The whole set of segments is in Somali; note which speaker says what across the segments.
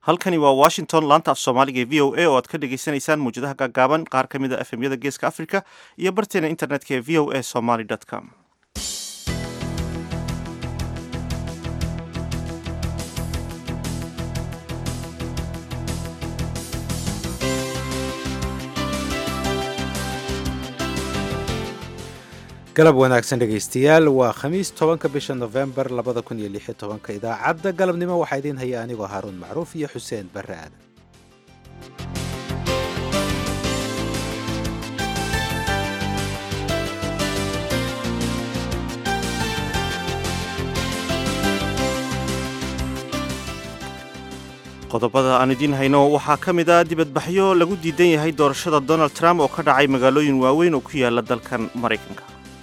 Speaker 1: halkani waa washington laanta af soomaaliga ee v o a oo aad ka dhagaysanaysaan mawjadaha gaagaaban qaar ka mid a efemyada geeska africa iyo barteena internetka ee v o a somaly com
Speaker 2: galab wanaagsan dhegaystayaal waa khamiis tobanka bisha nofembar labada kun iyo lix iyo tobanka idaacadda galabnimo waxaa idiin haya anigoo haaruun macruuf iyo xuseen barre aadan
Speaker 1: qodobada aan idiin hayno waxaa ka mid a dibadbaxyo lagu diidan yahay doorashada donald trump oo ka dhacay magaalooyin waaweyn oo ku yaala dalkan maraykanka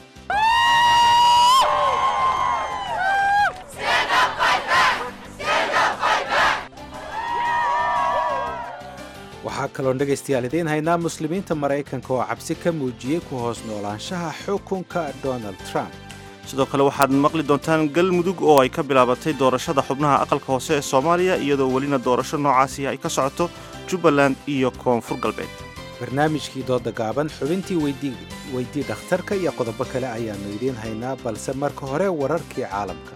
Speaker 2: waxaa kaloon dhegaystayaal idiin haynaa muslimiinta maraykanka oo cabsi ka muujiyey ku hoos noolaanshaha xukunka donald trump
Speaker 1: sidoo kale waxaad maqli doontaan galmudug oo ay ka bilaabatay doorashada xubnaha aqalka hoose ee soomaaliya iyadoo welina doorasho noocaasi ay ka socoto jubbaland iyo koonfur galbeed
Speaker 2: barnaamijkii dooda gaaban xubintii weydii dhakhtarka iyo qodobo kale ayaannu idiin haynaa balse marka hore wararkii caalamka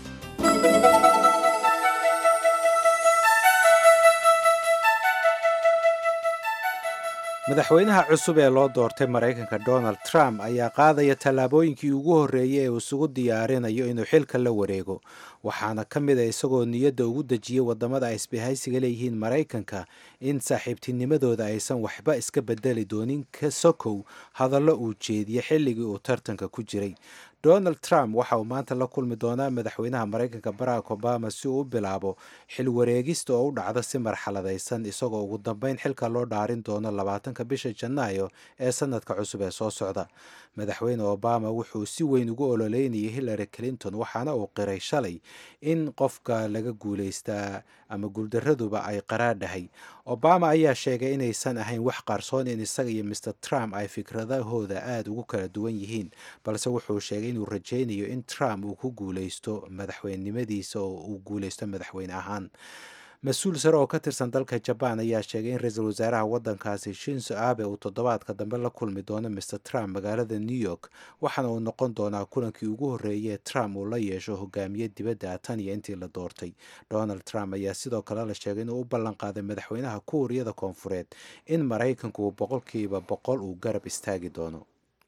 Speaker 2: madaxweynaha cusub ee loo doortay maraykanka donald trump ayaa qaadaya tallaabooyinkii ugu horreeyey ee uu isugu diyaarinayo inuu xilka la wareego waxaana ka mid a isagoo niyadda ugu dejiyey waddamada ay isbahaysiga leeyihiin maraykanka in saaxiibtinimadooda aysan waxba iska bedeli doonin ka sokow hadallo uu jeediye xilligii uu tartanka ku jiray donald trump waxa uu maanta la kulmi doonaa madaxweynaha maraykanka barack obama si uu u bilaabo xil wareegista oo u dhacda si marxaladaysan isagoo ugu dambeyn xilka loo dhaarin doono labaatanka bisha janaayo ee sanadka cusub ee soo socda madaxweyne obama wuxuu si weyn ugu ololeynayay hillary clinton waxaana uu qiray shalay in qofka laga guulaystaa ama guuldaraduba ay qaraadhahay obama ayaa sheegay inaysan ahayn wax qarsoon in isaga iyo mr trump ay fikradahooda aada ugu kala duwan yihiin balse wuxuu sheegay inuu rajaynayo in trump uu ku guulaysto madaxweynenimadiisa oo uu guulaysto madaxweyne ahaan mas-uul sare oo ka tirsan dalka jabaan ayaa sheegay in ra-iisul wasaaraha waddankaasi shinso abe uu toddobaadka dambe la kulmi doono mr trump magaalada new york waxaana uu noqon doonaa kulankii ugu horreeyay trump uu la yeesho hogaamiye dibadda tan iyo intii la doortay donald trump ayaa sidoo kale la sheegay inuu u ballan qaaday madaxweynaha kuuriyada koonfureed in maraykanku uu boqolkiiba boqol uu garab istaagi doono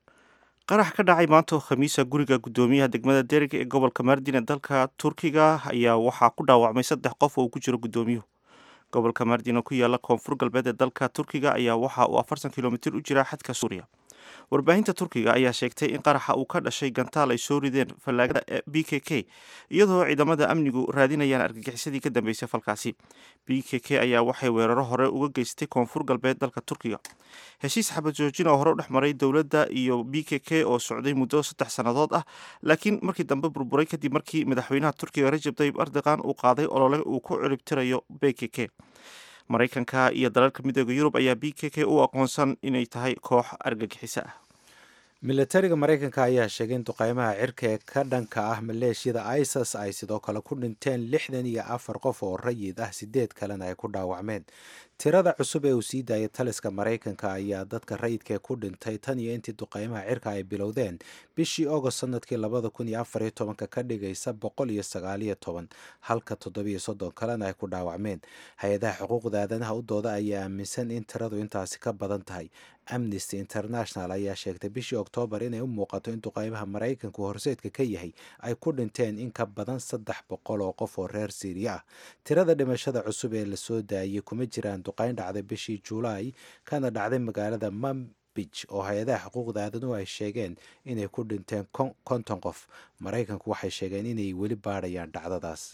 Speaker 1: qarax ka dhacay maanta oo khamiisa guriga guddoomiyaha degmada derig ee gobolka mardin ee dalka turkiga ayaa waxaa ku dhaawacmay saddex qof oo uu ku jiro guddoomiyuhu gobolka mardin oo ku yaala koonfur galbeed ee dalka turkiga ayaa waxa uu afartan kilomitir u jiraa xadka suuriya warbaahinta turkiga ayaa sheegtay in qaraxa uu ka dhashay gantaal ay soo rideen fallaagada b k k iyadoo ciidamada amnigu raadinayaan argagixisadii ka dambeysay falkaasi b k k ayaa waxay weeraro hore uga geystay koonfur galbeed dalka turkiga heshiis xabad joojin oo hore u dhex maray dowladda iyo b k k oo socday muddo saddex sannadood ah laakiin markii dambe burburay kadib markii madaxweynaha turkiga rajab tayyib erdogan uu qaaday olole uu ku ciribtirayo b k k maraykanka iyo dalalka midooda yurub ayaa b k k u aqoonsan inay tahay koox argagixiso ah
Speaker 2: militariga maraykanka ayaa sheegay in duqeymaha cirka ee ka dhanka ah maleeshiyada isas ay sidoo kale ku dhinteen lixdan iyo afar qof oo rayid ah sideed kalena ay ku dhaawacmeen tirada cusub ee uu sii daayay taliska maraykanka ayaa dadka rayidkae ku dhintay tan iyo intii duqeymaha cirka ay bilowdeen bishii agost sanadkii labada kun iyo afar iyo tobanka ka dhigaysa boqol iyo sagaaliyo toban halka toddobiyo soddon kalena ay ku dhaawacmeen hay-adaha xuquuqda aadanaha u dooda ayaa aaminsan in tiradu intaasi ka badan tahay amnesty international ayaa sheegtay bishii oktoobar inay u muuqato in duqeymaha maraykanku horseedka ka yahay ay ku dhinteen in ka badan saddex boqol oo qof oo reer siiriya ah tirada dhimashada cusub ee lasoo daayay kuma jiraan duqeyn dhacday bishii julaay kana dhacday magaalada mambij oo hay-adaha xuquuqda aadanuhu ay sheegeen inay ku dhinteen konton qof maraykanku waxay sheegeen inay weli baadhayaan dhacdadaas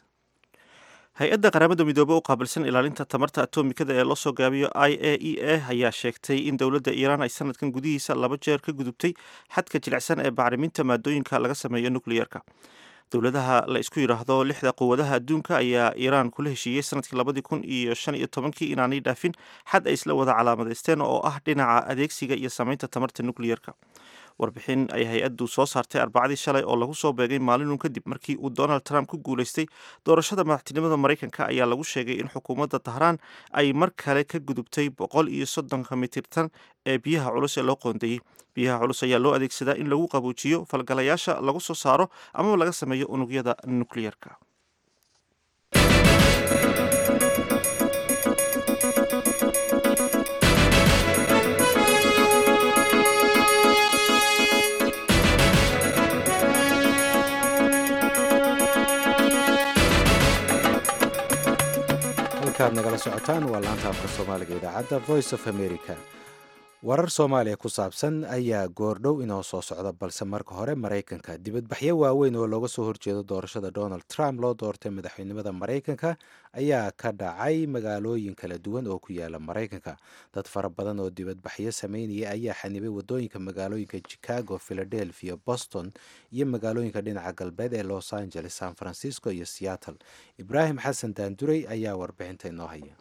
Speaker 1: hay-adda qaramada midoobey u qaabilsan ilaalinta tamarta atomikada ee loo soo gaabiyo i a e a ayaa sheegtay in dowladda iiraan ay sanadkan gudihiisa laba jeer ka gudubtay xadka jilicsan ee bacriminta maadooyinka laga sameeyo nukliyerka dowladaha la isku yidhaahdo lixda quwadaha adduunka ayaa iiraan kula heshiiyey sanadkii labadii kun iyo shan iyo tobankii inaanay dhaafin xad ay isla wada calaamadeysteen oo ah dhinaca adeegsiga iyo sameynta tamarta nukliyerka warbixin ay hay-addu soo saartay arbacadii shalay oo lagu soo beegay maalinun kadib markii uu donald trump ku guulaystay doorashada madaxtinimada maraykanka ayaa lagu sheegay in xukuumadda tahraan ay mar kale ka gudubtay boqol iyo soddonka mitirtan ee biyaha culus ee loo qoondeeyey biyaha culus ayaa loo adeegsadaa in lagu qabuujiyo falgalayaasha lagu soo saaro amaba laga sameeyo unugyada nukliyeerka
Speaker 2: halkaad nagala socotaan waa laanta afka soomaaliga idaacadda voice of america warar soomaaliya ku saabsan ayaa goordhow inoo soo socda balse marka hore maraykanka dibadbaxyo waaweyn oo looga soo horjeedo doorashada donald trump loo doortay madaxweynimada maraykanka ayaa ka dhacay magaalooyin kala duwan oo ku yaala maraykanka dad fara badan oo dibadbaxyo sameynaya ayaa xanibay wadooyinka magaalooyinka chicago philadelphia boston iyo magaalooyinka dhinaca galbeed ee los angeles san francisco iyo seattle ibraahim xasan daanduray ayaa warbixinta inoo haya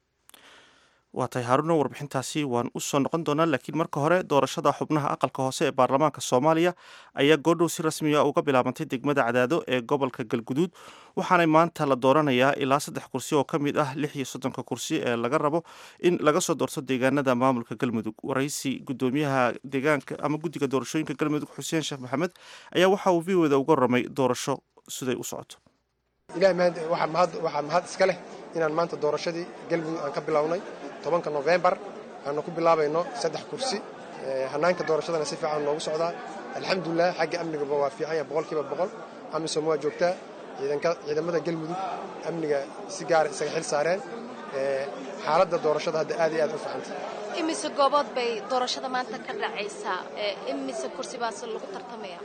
Speaker 1: waa tahay haaruno warbixintaasi waan u soo noqon doonaa laakiin marka hore doorashada xubnaha aqalka hoose ee baarlamaanka soomaaliya ayaa goordhow si rasmiya uga bilaabantay degmada cadaado ee gobolka galguduud waxaana maanta la dooranayaa ilaa saddex kursi oo ka mid ah lix iyo soddonka kursi ee laga rabo in laga soo doorto deegaanada maamulka galmudug waraysi gudoomiyaha deegaanka ama guddiga doorashooyinka galmudug xuseen sheekh maxamed ayaa waxa uu v oda uga ramay doorasho siday u socoto
Speaker 3: ilahay waxaa mahad iska leh inaan maanta doorashadii galmudug aan ka bilownay tobanka nofembar aanu ku bilaabayno saddex kursi hanaanka doorashadana si fiican noogu socdaa alxamdulilah xagga amnigaba waa fiican yahay boqolkiiba boqol amisom waa joogtaa ciidamada galmudug amniga si gaara isaga xil saareen xaaladda doorashada hadda aad iyo aad u fiicanta
Speaker 4: imise goobood bay doorashada maanta ka dhacaysaa imise kursi baase lagu tartamaya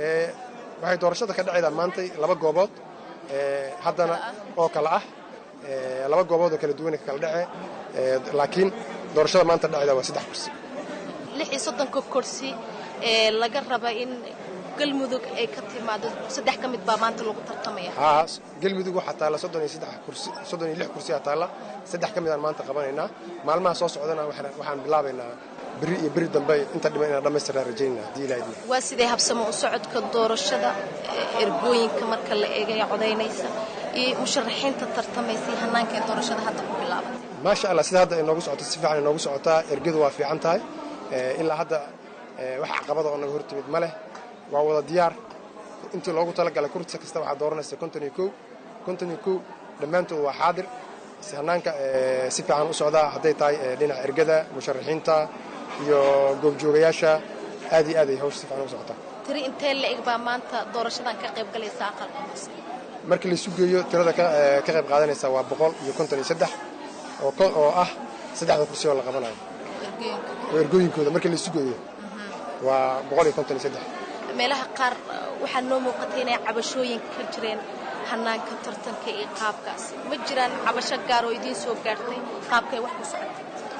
Speaker 3: waxay doorashada ka dhacaydaa maantay laba goobood haddana oo kale ah laba goobood oo kala duwana ka kala dhacee laakiin doorashada maanta dhacayda waa saddex kursi
Speaker 4: lix iyo soddonka kursi ee laga raba in galmudug ay ka timaado saddex ka mid baa maanta lagu tartamaya
Speaker 3: haa galmudug waxaa taalla soddon iyo saddex kursi soddon iyo lix kursiyaa taalla saddex ka midaan maanta qabanaynaa maalmaha soo socdana waxaan bilaabaynaa beri iyo beri dambe inta dhiman inaan dhammaystirnaa rajaynaa haddii ilaha idin
Speaker 4: waa sidee habsamo u socodka doorashada ergooyinka marka la eegaya codaynaysa iyo musharaxiinta tartamaysa iyo hanaanka ee doorashada hadda ku bilaabatay
Speaker 3: maasha allah sida hadda ay noogu socoto si fiican ay noogu socotaa ergadu waa fiican tahay ilaa hadda wax caqabada oo naga hortimid ma leh waa wada diyaar intii loogu talagalay kursi kasta waxaa dooranaysa konton iyo kow konton iyo kow dhammaantood waa xaadir hanaanka si fiican u socdaa hadday tahay dhinaca ergada musharaxiinta iyo goobjoogayaasha aad iyo aad ay hawsha si fiican ugu socotaa
Speaker 4: tiri intee la-eg baa maanta doorashadan ka qayb galaysa aqalka hoose
Speaker 3: markii laisu geeyo tirada ka qayb qaadanaysa waa boqol iyo konton iyo saddex oo ah saddexda kursi oo la qabanayo oo ergooyinkooda markii laisu geeyo waa boqol iyo konton iyo saddex
Speaker 4: meelaha qaar waxaa noo muuqatay inay cabashooyin ka jireen hanaanka tartanka iyo qaabkaas ma jiraan cabasho gaar oo idiin soo gaartay qaabkay wax ku socotay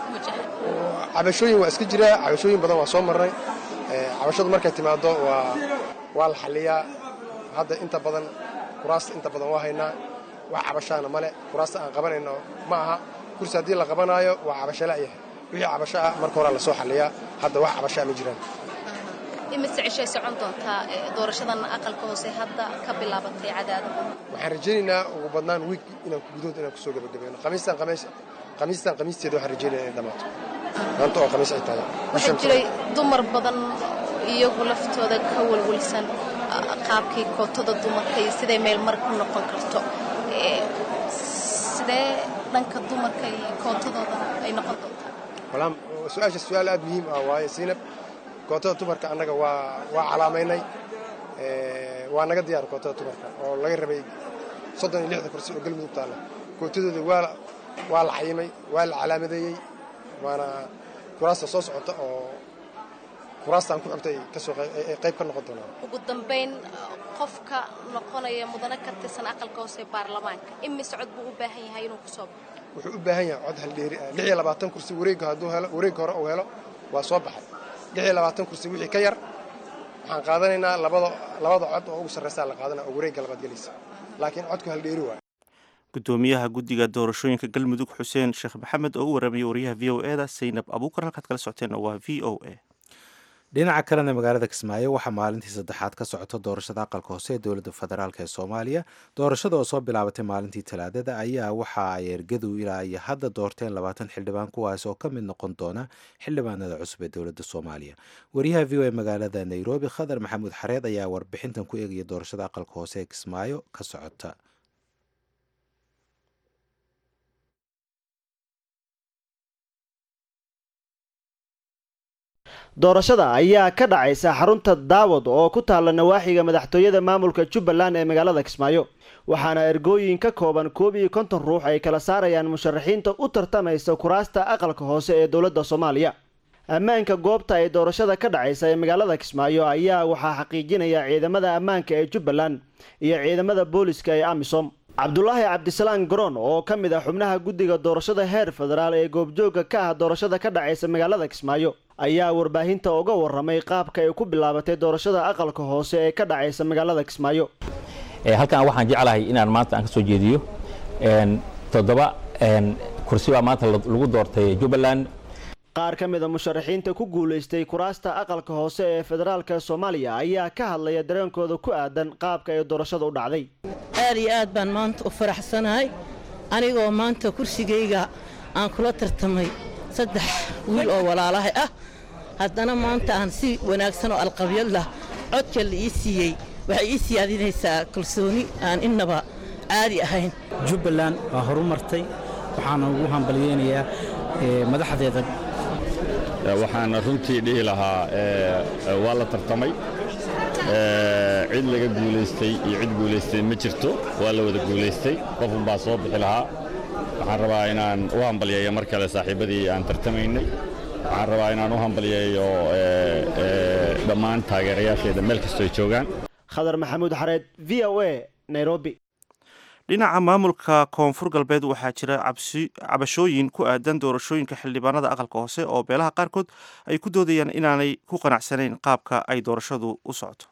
Speaker 3: cabashooyin waa iska jiraa cabashooyin badan waa soo marnay cabashadu markay timaado waa waa la xalliyaa hadda inta badan kuraasta inta badan waa haynaa wax cabashaana male kuraasta aan qabanayno ma aha kursi haddii la qabanaayo waa cabasho la'yahay wixii cabasho ah marka horaa lasoo xalliyaa hadda wax cabashaa ma jiraan
Speaker 4: imise cishay socon doontaa doorashadan aqalka hoose hadda ka bilaabatay cadaada
Speaker 3: waxaan rajaynaynaa ugu badnaan wiig inaan gudahood inaan kusoo gabagabayno khamiistan khamiis khamiistan khamiisteeda waxaan rajaynaya inay dhammaato maanta oo khamiis ay tahay
Speaker 4: waxaa jiray dumar badan iyagu laftooda ka walwalsan qaabkii kootada dumarka iyo siday meel mar ku noqon karto sidee dhanka dumarka iyo kootadooda ay noqon doontaa
Speaker 3: walaam su-aasha su-aal aad muhiim ah waaye siinab kootada dumarka annaga waa waa calaamaynay waa naga diyaar kootada dumarka oo laga rabay soddon iyo lixda kursi oo galmudug taalla kootadooda waa waa la cayimay waa la calaamadeeyey waana kuraasta soo socota oo kuraastaan ku xigta ay kasoo ay qayb ka noqon doonaan
Speaker 4: ugu dambayn qofka noqonaya mudane ka tirsan aqalka hoose ee baarlamaanka imise cod buu u baahan yahay inuu ku soo baxo
Speaker 3: wuxuu u baahan yahay cod haldheeri ah lix iyo labaatan kursi wareegga hadduu helo wareegga hore uu helo waa soo baxay lix iyo labaatan kursi wixii ka yar waxaan qaadanaynaa labada labada cod oo ugu sarraysaa la qaadanaya oo wareegga labaad gelaysa laakiin codku haldheeri waay
Speaker 1: gudoomiyaha guddiga doorashooyinka galmudug xuseen sheekh maxamed oo u warramaya wariyaha v o e da saynab abuukar halkaad kala socoteenna waa v o a
Speaker 2: dhinaca kalena magaalada kismaayo waxaa maalintii saddexaad ka socota doorashada aqalka hoose ee dowladda federaalk ee soomaaliya doorashada oo soo bilaabatay maalintii talaadada ayaa waxa ay ergadu ilaa iyo hadda doorteen labaatan xildhibaan kuwaas oo ka mid noqon doona xildhibaanada cusub ee dowladda soomaaliya wariyaha v o e magaalada nairobi khadar maxamuud xareed ayaa warbixintan ku eegaya doorashada aqalka hoose ee kismaayo ka socota
Speaker 5: doorashada ayaa ka dhacaysa xarunta daawad oo ku taalla nawaaxiga madaxtooyada maamulka jubbaland ee magaalada kismaayo waxaana ergooyin ka kooban koob iyo konton ruux ay kala saarayaan musharaxiinta u tartamaysa kuraasta aqalka hoose ee dowladda soomaaliya ammaanka goobta ay doorashada ka dhacaysa ee magaalada kismaayo ayaa waxaa xaqiijinaya ciidamada ammaanka ee jubbaland iyo ciidamada booliska ee amisom cabdulaahi cabdisalaan garoon oo ka mid ah xubnaha guddiga doorashada heer federaal ee goobjoogga ka ah doorashada ka dhacaysa magaalada kismaayo ayaa warbaahinta uga waramay qaabka ay ku bilaabatay doorashada aqalka hoose ee ka dhacaysa magaalada kismaayo
Speaker 6: halkan waxaan jeclahay inaan maanta aan ka soo jeediyo toddoba kursi baa maanta lagu doortay jubbaland
Speaker 5: qaar ka mida musharaxiinta ku guulaystay kuraasta aqalka hoose ee federaalka soomaaliya ayaa ka hadlaya dareenkooda ku aadan qaabka ay doorashada u dhacday
Speaker 7: aad iyo aad baan maanta u faraxsanahay anigoo maanta kursigayga aan kula tartamay saddex wiil oo walaalahay ah haddana maanta aan si wanaagsan oo alqabyad lah codka la ii siiyey waxay ii siyaadinaysaa kalsooni aan innaba caadi ahayn
Speaker 8: jubbaland waa horu martay waxaana ugu hambalyeynayaa madaxdeeda
Speaker 9: waxaan runtii dhihi lahaa waa la tartamay cid laga guulaystay iyo cid guulaystay ma jirto waa la wada guulaystay qofunbaa soo bixi lahaa waxaan rabaa inaan u hambalyeeyo mar kale saaxiibadii aan tartamaynay waxaan rabaa inaan u hambalyeeyo dhammaan taageerayaasheeda meel kastoo ay joogaan
Speaker 5: khadar maxamuud xareed v o a nairobi
Speaker 1: dhinaca maamulka koonfur galbeed waxaa jira cabashooyin ku aadan doorashooyinka xildhibaanada aqalka hoose oo beelaha qaarkood ay ku doodayaan inaanay ku qanacsanayn qaabka ay doorashadu u socoto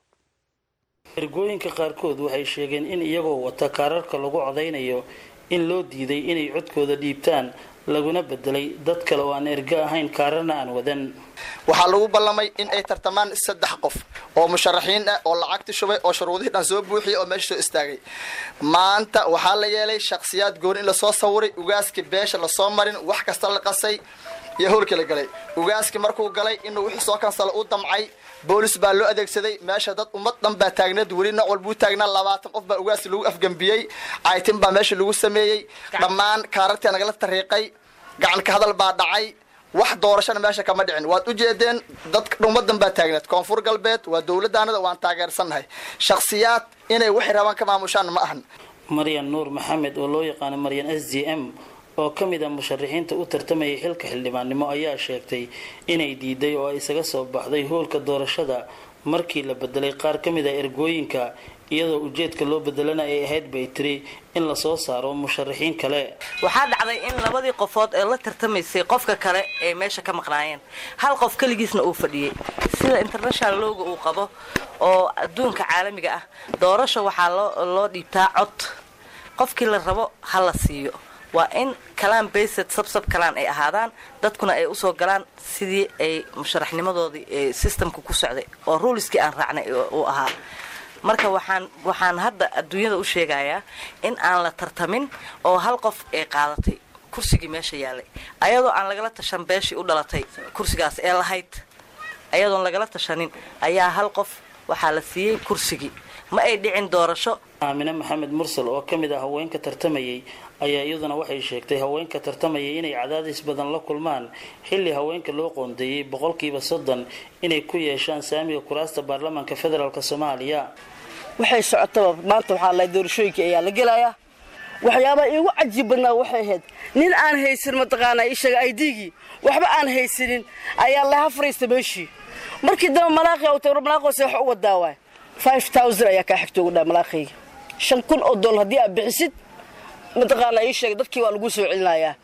Speaker 10: ergooyinka qaarkood waxay sheegeen in iyagoo wata kaararka lagu codaynayo in loo diiday inay codkooda dhiibtaan laguna bedelay dad kale oo aan ergo ahayn kaararna aan wadan
Speaker 11: waxaa lagu ballamay in ay tartamaan saddex qof oo musharaxiin ah oo lacagti shubay oo shuruudihii dhan soo buuxiyay oo meesha soo istaagay maanta waxaa la yeelay shakhsiyaad gooni in lasoo sawiray ugaaskii beesha lasoo marin wax kasta la qasay iyo howlka la galay ugaaskii markuu galay inuu wixii soo kansala u damcay boolis baa loo adeegsaday meesha dad ummad dhan baa taagneed weli nooc walbuu taagnaa labaatan qof baa ugaasi lagu afgembiyey caytin baa meesha lagu sameeyey dhammaan kaarartii nagala tariiqay gacanka hadal baa dhacay wax doorashana meesha kama dhicin waad u jeedeen dad ummadan baa taagneed koonfur galbeed waa dowladaanada waan taageersannahay shakhsiyaad inay waxay rabaan ka maamushaan ma ahan
Speaker 10: maryan nuur maxamed oo loo yaqaano maryan s d m oo ka mid a musharaxiinta u tartamayay xilka xildhibaannimo ayaa sheegtay inay diiday oo ay isaga soo baxday hoolka doorashada markii la bedelay qaar ka mid a ergooyinka iyadoo ujeedka loo bedelana ay ahayd bay tiri in lasoo saaro musharaxiin kale
Speaker 12: waxaa dhacday in labadii qofood ee la tartamaysay qofka kale ay meesha ka maqnaayeen hal qof keligiisna uu fadhiyey sida international looga uu qabo oo adduunka caalamiga ah doorasho waxaa loo dhiibtaa cod qofkii la rabo ha la siiyo waa in kalaan baysed sabsab kalaan ay ahaadaan dadkuna ay usoo galaan sidii ay musharaxnimadoodii systemka ku socday oo ruuliskii aan raacnay uu ahaa marka waxaan waxaan hadda adduunyada u sheegayaa in aan la tartamin oo hal qof ay qaadatay kursigii meesha yaalay ayadoo aan lagala tashan beeshii u dhalatay kursigaas ee lahayd ayadoon lagala tashanin ayaa hal qof waxaa la siiyey kursigii ma ay dhicin doorasho
Speaker 10: aamine maxamed mursal oo ka mid ah haweenka tartamayay ayaa iyaduna waxay sheegtay haweenka tartamayay inay cadaadis badan la kulmaan xilli haweenka loo qoondeeyey boqolkiiba soddon inay ku yeeshaan saamiga kuraasta baarlamaanka federaalk soomaaliya
Speaker 13: waxay socotaba maanta waxaa lahay doorashooyinka ayaa la gelayaa waxyaabaha iigu cajiib badnaa waxay ahayd nin aan haysan mataqaanaa ishaga aidigii waxba aan haysanin ayaa laha fariista meeshii markii dambe malaaqi u tagro malaaqoose wax u wadaa waay five thousand ayaa kaa xigta ugu dhaa malaaqayga shan kun oo dollar haddii aad bixisid mataqaanaa ii sheegay dadkii waa lagu soo celinayaa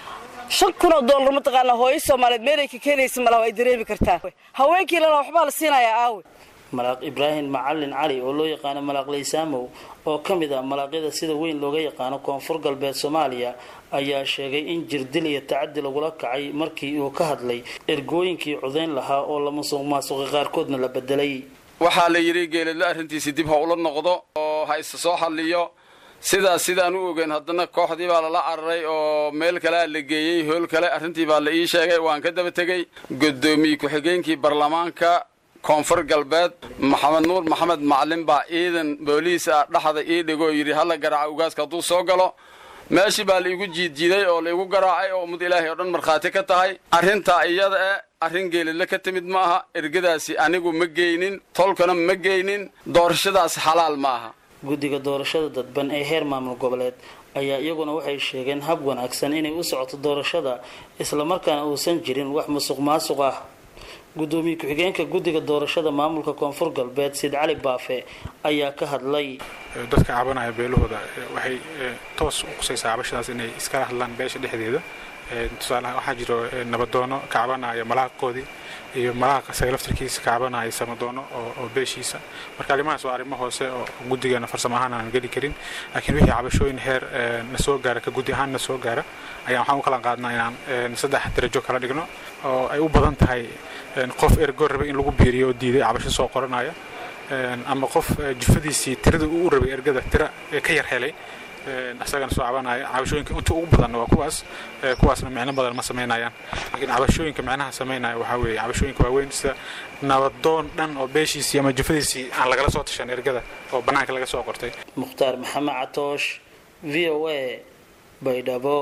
Speaker 13: shan kun oo dollar mataqaanaa hooyo soomaaliyeed meelay ka keenaysa malaha ay dareemi kartaa haweenkii lana waxbaa la siinayaa aawe
Speaker 10: malaaq ibraahim macalin cali oo loo yaqaano malaaq laysaamow oo ka mid ah malaaqyada sida weyn looga yaqaano koonfur galbeed soomaaliya ayaa sheegay in jirdil iyo tacadi lagula kacay markii uu ka hadlay ergooyinkii codayn lahaa oo la musuq maasuqay qaarkoodna la bedelay
Speaker 14: waxaa la yidhi geeladle arrintiisi dib ha ula noqdo oo ha isa soo xalliyo sidaas sidaan u ogeyn haddana kooxdii baa lala cararay oo meel kalea la geeyey hool kale arrintii baa la ii sheegay waan ka daba tegey guddoomiye ku-xigeenkii baarlamaanka koonfur galbeed maxamed nuur maxamed macalin baa ciidan booliis ah dhaxda ii dhigoo yidhi hala garaaca ugaaska hadduu soo galo meeshii baa laigu jiidjiiday oo laigu garaacay oo ummad ilaahay oo dhan markhaati ka tahay arrintaa iyada eh arrin geelidle ka timid ma aha ergadaasi anigu ma geynin tolkana ma geynin doorashadaasi xalaal ma aha
Speaker 10: guddiga doorashada dadban ee heer maamul goboleed ayaa iyaguna waxay sheegeen hab wanaagsan inay u socoto doorashada islamarkaana uusan jirin wax musuq maasuq ah gudoomiye ku-xigeenka guddiga doorashada maamulka koonfur galbeed sid cali baafe ayaa ka hadlay
Speaker 15: dadka cabanaya beelahooda waxay toos u qusaysaa cabashadaas inay iskala hadlaan beesha dhexdeeda tusaalaha waxaa jiro nabadoono ka cabanaya malaaqoodii iyo malaaqa isaga laftarkiisa ka cabanaya samadoono oo beeshiisa marka arrimahaas waa arrimo hoose oo guddigeena farsamo ahaan aan geli karin laakiin wixii cabashooyin heer na soo gaara ka guddi ahaan na soo gaara ayaan waxaan u kala qaadnaa inaan saddex darajo kala dhigno oo ay u badan tahay qof ergo rabay in lagu biiriyo oo diiday cabasho soo qoranaya ama qof jufadiisii tirada uu rabay ergada tira ka yar helay isagana soo cabanaya cabashooyinka inta ugu badanna waa kuwaas kuwaasna micno badan ma samaynayaan laakiin cabashooyinka micnaha samaynaya waxaa weeye cabashooyinka waaweyn sida nabadoon dhan oo beeshiisii ama jufadiisii aan lagala soo tashan ergada oo bannaanka laga soo qortay
Speaker 10: mukhtaar maxamed catoosh v o a baydhabo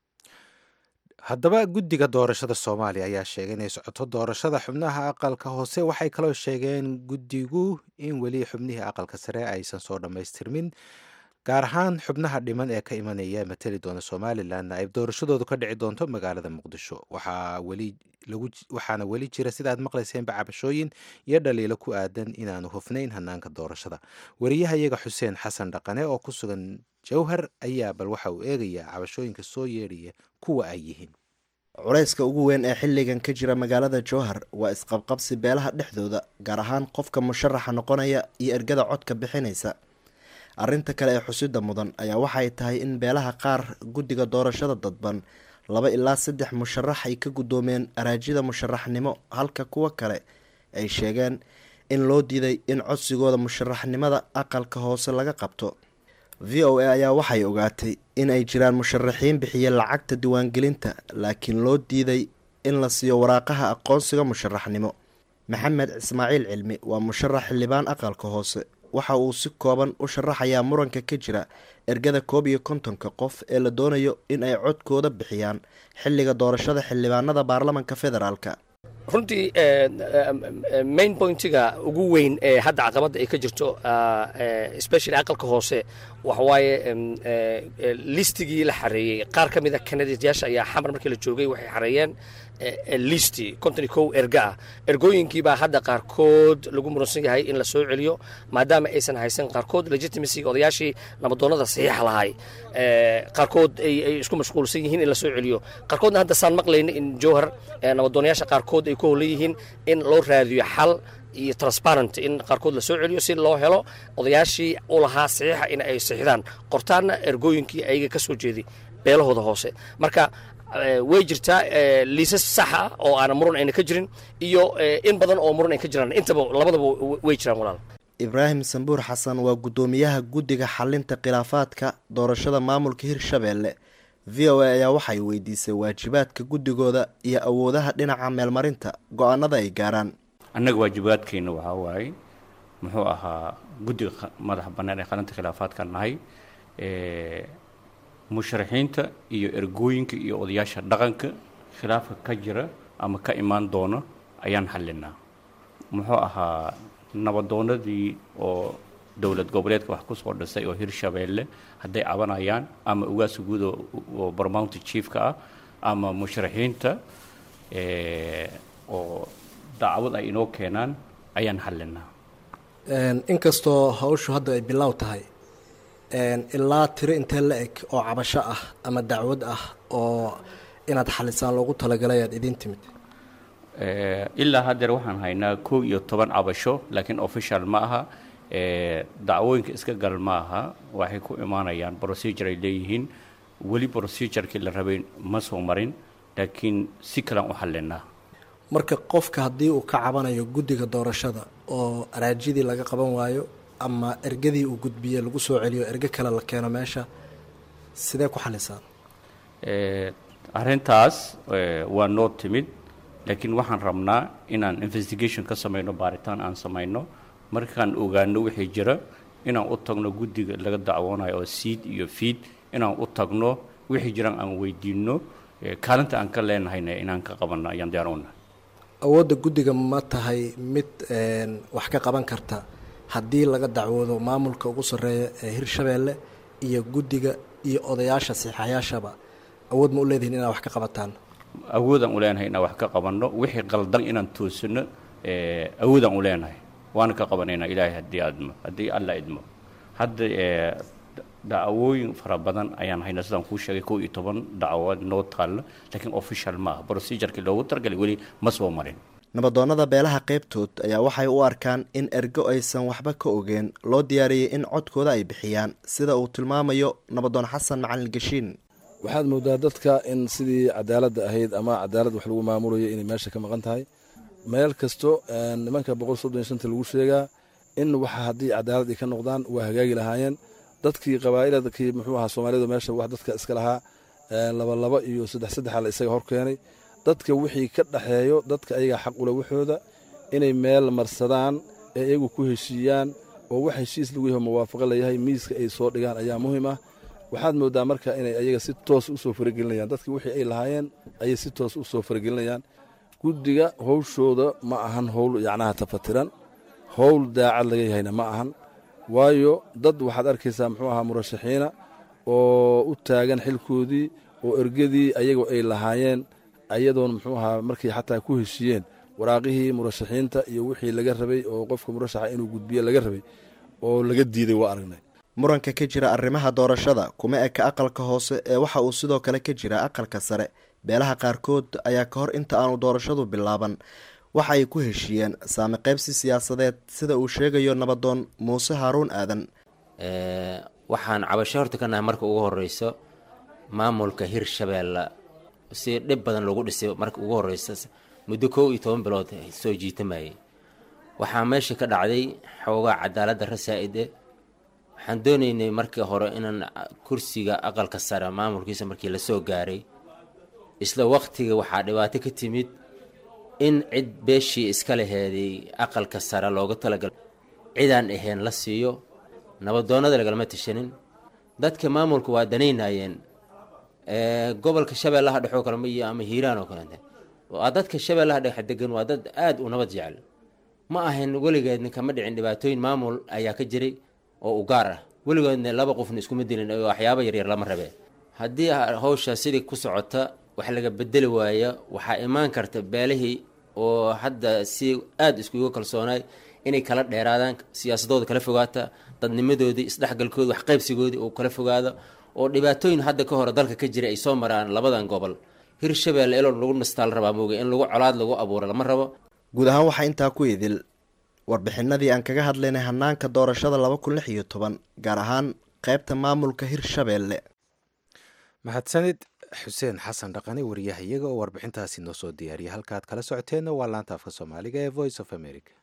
Speaker 2: haddaba guddiga doorashada soomaaliya ayaa sheegay inay socoto doorashada xubnaha aqalka hoose waxay kaloo sheegeen guddigu in weli xubnihii aqalka sare aysan soo dhammaystirmin gaar ahaan xubnaha dhiman ee ka imanaya matali doona somalilanna ay doorashadoodu ka dhici doonto magaalada muqdisho waxaana weli jira sidaad maqlayseenba cabashooyin iyo dhaliilo ku aadan inaanu hufnayn hanaanka doorashada wariyahayaga xuseen xasan dhaqane oo ku sugan jowhar ayaa bal waxa uu eegayaa cabashooyinka soo yeedhaya kuwa ay yihiin
Speaker 5: culayska ugu weyn ee xilligan ka jira magaalada jowhar waa isqabqabsi beelaha dhexdooda gaar ahaan qofka musharaxa noqonaya iyo ergada codka bixinaysa arrinta kale ee xusida mudan ayaa waxay tahay in beelaha qaar guddiga doorashada dadban laba ilaa saddex musharax ay ka guddoomeen araajida musharaxnimo halka kuwa kale ay sheegeen in loo diiday in codsigooda musharaxnimada aqalka hoose laga qabto v o a ayaa waxay ogaatay in ay jiraan musharaxiin bixiya lacagta diiwaangelinta laakiin loo diiday in la siiyo waraaqaha aqoonsiga musharaxnimo maxamed ismaaciil cilmi waa musharax xildhibaan aqalka hoose waxa uu si kooban u sharaxayaa muranka ka jira ergada koob iyo kontonka qof ee la doonayo in ay codkooda bixiyaan xilliga doorashada xildhibaanada baarlamanka federaalka
Speaker 16: runtii main pointiga ugu weyn ee hadda caqabadda ay ka jirto especially aqalka hoose waxawaaye listigii la xareeyey qaar ka mid a kanadiyaasha ayaa xamar markii la joogay waxay xareeyeen listi konton iyo kow erga ah ergooyinkiibaa hadda qaarkood lagu muransan yahay in la soo celiyo maadaama aysan haysan qaarkood legitimacyga odayaashii nabadoonnada saxiixa lahay qaarkood ay isku mashquulsan yihiin in la soo celiyo qaarkoodna hadda saan maqlayna in jowhar nabadoonayaasha qaarkood ay ku holan yihiin in loo raadiyo xal iyo transparent in qaarkood la soo celiyo si loo helo odayaashii u lahaa saxiixa in ay saxiixdaan qortaanna ergooyinkii ayaga ka soo jeeday beelahooda hoose marka way jirtaa liisas sax ah oo aana muran ayna ka jirin iyo in badan oo muran ay ka jiraan intaba labadaba way jiraan walaal
Speaker 5: ibraahim sambuur xasan waa guddoomiyaha guddiga xalinta khilaafaadka doorashada maamulka hirshabeelle v o a ayaa waxay weydiisay waajibaadka guddigooda iyo awoodaha dhinaca meelmarinta go-aanada ay gaaraan
Speaker 17: annaga waajibaadkeenna waxaa waaye muxuu ahaa guddiga madaxa bannaan ee qalinta khilaafaadka nahay musharaxiinta iyo ergooyinka iyo odayaasha dhaqanka khilaafka ka jira ama ka imaan doona ayaan xallinaa muxuu ahaa nabadoonadii oo dowlad goboleedka wax ku soo dhisay oo hirshabeelle hadday cabanayaan ama ugaasa guud oo barmounty chiefka ah ama musharaxiinta oo dacwad ay inoo keenaan ayaan xallinaa
Speaker 18: inkastoo hawshu hadda ay bilow tahay ilaa tiro intee la eg oo cabasho ah ama dacwad ah oo inaad xalisaan loogu talagalay aad idiin timid
Speaker 17: ilaa haddeer waxaan haynaa kow iyo toban cabasho laakiin official ma aha dacwooyinka iska gal ma aha waxay ku imaanayaan procedure ay leeyihiin weli procedurkii la rabay ma soo marin laakiin si kalean u xallinaa
Speaker 18: marka qofka haddii uu ka cabanayo guddiga doorashada oo araajidii laga qaban waayo ama ergadii uu gudbiye lagu soo celiyo erge kale la keeno meesha sidee ku xalisaan
Speaker 17: arrintaas waa noo timid laakiin waxaan rabnaa inaan investigation ka samayno baaritaan aan samayno markaan ogaano wixii jira inaan u tagno guddiga laga dacwoonayo oo siid iyo fiid inaan u tagno wixii jiraan aan weydiinno kaalinta aan ka leenahayna inaan ka qabanno ayaan diyaar u nahay
Speaker 18: awoodda guddiga ma tahay mid wax ka qaban karta haddii laga dacwoodo maamulka ugu sarreeya ee hirshabeelle iyo guddiga iyo odayaasha siixayaashaba awood ma u leedihin inaad wax ka qabataan
Speaker 17: awoodaan u leenahay inaan wax ka qabanno wixii qaldan inaan toosino awoodaan u leenahay waana ka qabanaynaa ilaahay haddii admo haddii alla idmo hadda dacwooyin fara badan ayaan haynaa sidaan kuu sheegay kow iyo toban dacwo noo taalla laakiin official ma aha procedurkii loogu targalay weli ma soo marin
Speaker 5: nabadoonnada beelaha qaybtood ayaa waxay u arkaan in ergo aysan waxba ka ogeen loo diyaariyey in codkooda ay bixiyaan sida uu tilmaamayo nabadoon xasan macalin gashiin
Speaker 19: waxaad moodaa dadka in sidii cadaaladda ahayd ama cadaalad wax lagu maamulayo inay meesha ka maqan tahay meel kasto nimanka boqol soddon iyo shanta lagu sheegaa in waxa haddii cadaalad ay ka noqdaan waa hagaagi lahaayeen dadkii qabaa'iladkii muxuu ahaa soomaalida meesha wax dadka iska lahaa laba laba iyo saddex saddexa la isaga hor keenay dadka wixii ka dhaxeeyo dadka ayaga xaq ule waxooda inay meel marsadaan ee iyagu ku heshiiyaan oo wax heshiis lagu yaho muwaafaqo layahay miiska ay soo dhigaan ayaa muhiim ah waxaad moodaa marka inay ayaga si toos u soo faragelinayaan dadki wixii ay lahaayeen ayay si toos u soo faragelinayaan guddiga howshooda ma ahan howl yacnaha tafatiran howl daacad laga yahayna ma ahan waayo dad waxaad arkaysaa muxuu ahaa murashaxiina oo u taagan xilkoodii oo ergadii ayagoo ay lahaayeen ayadoon muxuu ahaa markay xataa ku heshiiyeen waraaqihii murashaxiinta iyo wixii laga rabay oo qofka murashaxa inuu gudbiyo laga rabay oo laga diiday waa aragnay
Speaker 5: muranka ka jira arrimaha doorashada kuma eka aqalka hoose ee waxa uu sidoo kale ka jira aqalka sare beelaha qaarkood ayaa ka hor inta aanu doorashadu bilaaban waxa ay ku heshiiyeen saami qaybsi siyaasadeed sida uu sheegayo nabadoon muuse haaruun aadan
Speaker 20: waxaan cabasho horta ka nahay marka ugu horeyso maamulka hirshabeelle si dhib badan loogu dhisay marka ugu horeysa muddo kow iyo toban bilood soo jiitamayay waxaa meesha ka dhacday xoogaa cadaaladda rasaa-ide waxaan doonaynay markii hore inaan kursiga aqalka sare maamulkiisa markii lasoo gaaray isla waqtiga waxaa dhibaato ka timid in cid beeshii iska laheeday aqalka sare looga talagalay cidaan ahayn la siiyo nabadoonnada lagalama tashanin dadka maamulka waa danaynayeen gobolka shabeellaha dhexoo kale iyo ama hiiraan oo kalete waa dadka shabeellaha dhexe degan waa dad aada u nabad jecel ma ahayn weligeedna kama dhicin dhibaatooyin maamul ayaa ka jiray oo u gaar ah weligoodna laba qofna iskuma dilin oo waxyaaba yaryar lama rabe haddii hawsha sidii ku socota wax laga bedeli waaya waxaa imaan karta beelihii oo hadda si aada iskuga kalsoonaay inay kala dheeraadaan siyaasadooda kala fogaata dadnimadoodii isdhexgalkoodi waxqaybsigoodii uu kala fogaado oo dhibaatooyin hadda ka hore dalka ka jira ay soo maraan labadan gobol hirshabeelle ilo lagu nastaal rabaa mooga in lagu colaad lagu abuuro lama rabo
Speaker 5: guud ahaan waxaa intaa ku idil warbixinadii aan kaga hadlaynay hanaanka doorashada laba kun lix iyo toban gaar ahaan qaybta maamulka hirshabeelle
Speaker 2: mahadsanid xuseen xasan dhaqani wariyaha iyaga oo warbixintaasi noo soo diyaariyay halkaad kala socoteenna waa laanta afka soomaaliga ee voice of america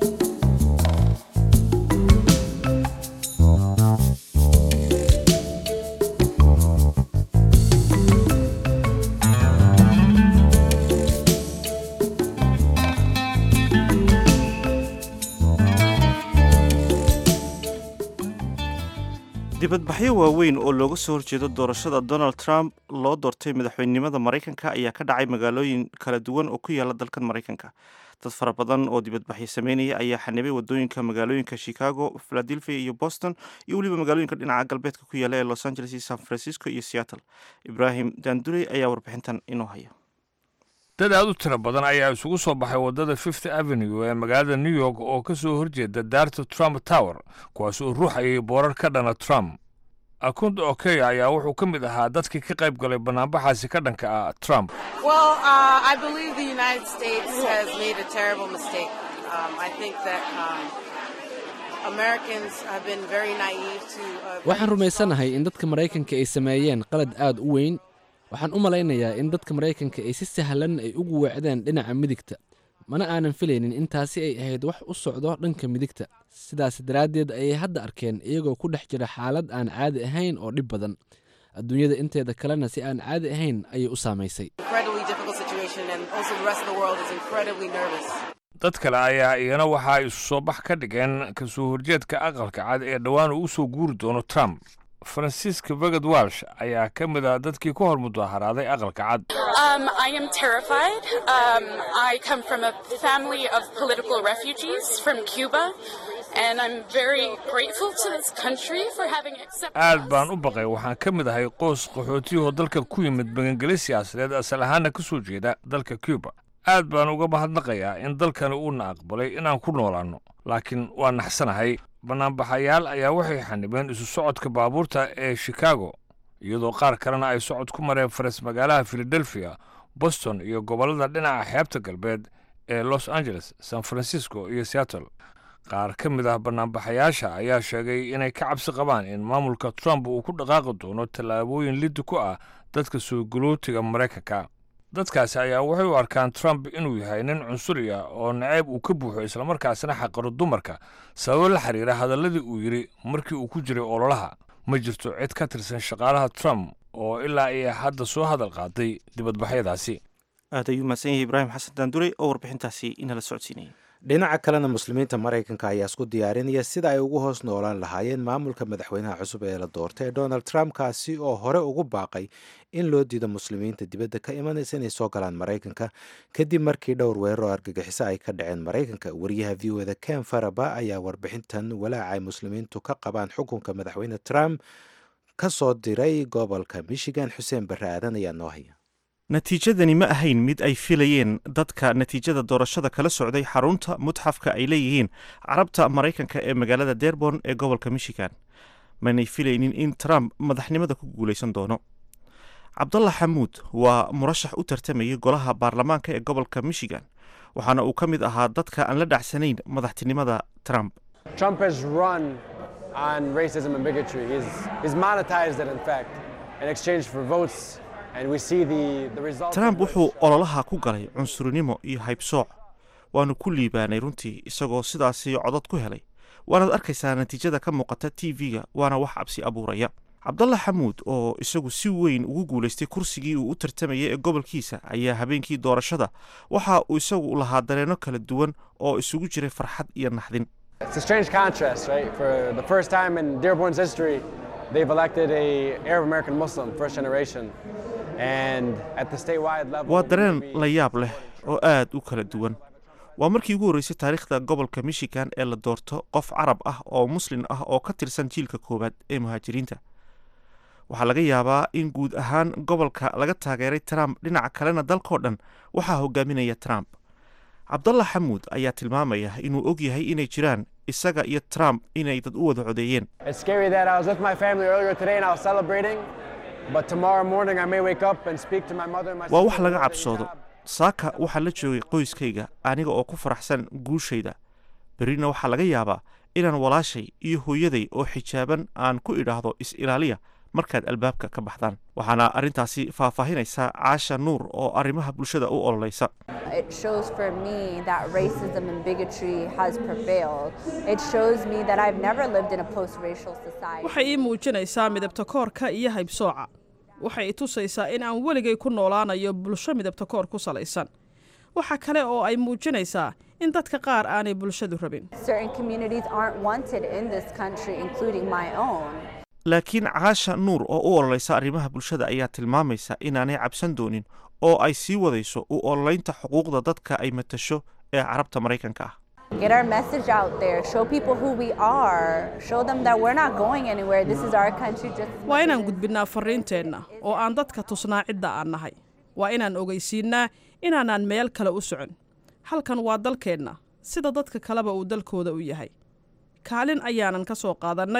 Speaker 1: dibadbaxyo waaweyn oo looga soo horjeedo doorashada donald trump loo doortay madaxweynenimada maraykanka ayaa ka dhacay magaalooyin kala duwan oo ku yaala dalkan maraykanka dad fara badan oo dibadbaxyo sameynaya ayaa xanibay wadooyinka magaalooyinka chicago philadelphia iyo boston iyo weliba magaalooyinka dhinaca galbeedka ku yaala ee los angeles iyo san francisco iyo seattle ibrahim dandurey ayaa warbixintan inoo haya
Speaker 21: dad aad u tiro badan ayaa isugu soo baxay waddada fifth avenue ee magaalada new york oo ka soo horjeeda daarta trump tower kuwaas oo ruuxayay boorar ka dhana trump akunda okeya ayaa wuxuu ka mid ahaa dadkii ka qayb galay banaanbaxaasi ka dhanka ah trump
Speaker 4: Well, uh, I believe the United States has made a terrible mistake. Um, I think that um, Americans have been very naive to. Uh,
Speaker 22: waxaan rumaysanahay in dadka maraykanka ay sameeyeen qalad aad u weyn waxaan u malaynayaa in dadka maraykanka ay si sahlan ay ugu weecdeen dhinaca midigta mana aanan filaynin in taasi ay ahayd wax u socdo dhanka midigta sidaas daraaddeed ayay hadda arkeen iyagoo ku dhex jira xaalad aan caadi ahayn oo dhib badan adduunyada inteeda kalena si aan caadi ahayn ayay u saamaysay
Speaker 4: incredibly difficult situation, and also the rest of the world is incredibly nervous.
Speaker 21: dad kale ayaa iyana waxa ay isu soo bax ka dhigeen kasoo horjeedka aqalka cad ee dhowaan uu usoo guuri doono trump francisca vegad walsh ayaa ka mid ah dadkii ku hor mudaharaaday aqalka cad
Speaker 23: Um, I am terrified. Um, I come from a family of political refugees from Cuba, and I'm very grateful to this country for having accepted
Speaker 21: aad baan u baqay waxaan ka mid ahay qoys qaxootiyahoo dalka ku yimid magangeli siyaasadeed asal ahaana ka soo jeeda dalka cuba aad baan uga mahadnaqayaa in dalkani uuna aqbalay inaan ku noolaanno laakiin waa naxsanahay bannaanbaxayaal ayaa waxay xanibeen isu socodka baabuurta ee chicago iyadoo qaar kalena ay socod ku mareen faras magaalaha philadelphia boston iyo gobollada dhinaca xeebta galbeed ee los angeles san francisco iyo seattle qaar ka mid ah bannaanbaxayaasha ayaa sheegay inay ka cabsi qabaan in maamulka trump uu ku dhaqaaqi doono tallaabooyin liddi ku ah dadka soo galootiga maraykanka dadkaasi ayaa waxay u arkaan trump inuu yahay nin cunsuri ah oo nacayb uu ka buuxo islamarkaasina xaqiro dumarka sababo la xiriira hadalladii uu yidhi markii uu ku jiray ololaha ma jirto cid ka tirsan shaqaalaha trump oo ilaa iyo hadda soo hadal qaaday dibadbaxyadaasi
Speaker 1: aad ayuu mahadsan yahay ibraahim xasan daandurey oo warbixintaasi inala socodsiinayay
Speaker 2: dhinaca kalena muslimiinta maraykanka ayaa isku diyaarinaya sida ay ugu hoos noolaan lahaayeen maamulka madaxweynaha cusub ee la doortay ee donald trump kaasi oo hore ugu baaqay in loo diido muslimiinta dibadda ka imanaysa inay soo galaan maraykanka kadib markii dhowr weerar oo argagixiso ay ka dhaceen maraykanka wariyaha v o da ken faraba ayaa warbixintan walaaca ay muslimiintu ka qabaan xukunka madaxweyne trump ka soo diray gobolka michigan xuseen barre aadan ayaa noo haya
Speaker 1: natiijadani ma ahayn mid ay filayeen dadka natiijada doorashada kala socday xarunta mutxafka ay leeyihiin carabta maraykanka ee magaalada dearborn ee gobolka michigan manay filaynin in trump madaxnimada ku guulaysan doono cabdalla xamuud waa murashax u tartamayay golaha baarlamaanka ee gobolka michigan waxaana uu ka mid ahaa dadka aan la dhacsanayn madaxtinimada trump
Speaker 24: Trump has run on racism and bigotry. He's, he's monetized it, in fact, in exchange for votes. And we see the, the results.
Speaker 1: trump wuxuu ololaha ku galay cunsurinimo iyo haybsooc waanu ku liibaanay runtii isagoo sidaasi codod ku helay waanaad arkaysaa natiijada ka muuqata t v-ga waana wax cabsi abuuraya cabdalla xamuud oo isagu si weyn ugu guulaystay kursigii uu u tartamayay ee gobolkiisa ayaa habeenkii doorashada waxa uu isagu lahaa dareenno kala duwan oo isugu jiray farxad iyo naxdin
Speaker 24: It's a strange contrast, right? For the first time in Dearborn's history, they've elected a Arab American Muslim, first generation. And at the statewide level,
Speaker 1: waa dareen la yaab leh oo aad u kala duwan waa markii ugu horreysay taariikhda gobolka michigan ee la doorto qof carab ah oo muslin ah oo ka tirsan jiilka koowaad ee muhaajiriinta waxaa laga yaabaa in guud ahaan gobolka laga taageeray trump dhinaca kalena dalkao dhan waxaa hogaaminaya trump cabdalla xamuud ayaa tilmaamaya inuu og yahay inay jiraan isaga iyo trump inay dad u wada codeeyeen
Speaker 24: it's scary that I was with my family earlier today and I was celebrating. But tomorrow morning, I may wake up and speak to my mother and my
Speaker 1: waa wax
Speaker 24: sister
Speaker 1: laga
Speaker 24: about
Speaker 1: cabsoodo saaka waxaa la joogay qoyskayga aniga oo ku faraxsan guushayda berrina waxaa laga yaabaa inaan walaashay iyo hooyaday oo xijaaban aan ku idhaahdo is-ilaaliya markaad albaabka ka baxdaan waxaana arrintaasi faahfaahinaysaa caasha nuur oo arrimaha bulshada u ololaysa
Speaker 25: It shows for me that racism and bigotry has prevailed. It shows me that I've never lived in a post-racial society.
Speaker 26: waxay ii muujinaysaa midabta koorka iyo haybsooca waxay i tusaysaa in aan weligay ku noolaanayo bulsho midabta koor ku salaysan waxa kale oo ay muujinaysaa in dadka qaar aanay bulshadu rabin
Speaker 25: Certain communities aren't wanted in this country, including my own.
Speaker 1: laakiin caasha nuur oo u ololaysa arrimaha bulshada ayaa tilmaamaysa inaanay cabsan doonin oo ay sii wadayso u ololaynta xuquuqda dadka ay matasho ee carabta maraykanka ah
Speaker 25: Get our message out there. Show people who we are. Show them that we're not going anywhere. This is our country just
Speaker 26: waa inaan gudbinnaa farriinteenna oo aan dadka tusnaa cidda aan nahay waa inaan ogeysiinnaa inaanaan meel kale u socon halkan waa dalkeenna sida dadka kaleba uu dalkooda u yahay kaalin ayaanan ka soo qaadannay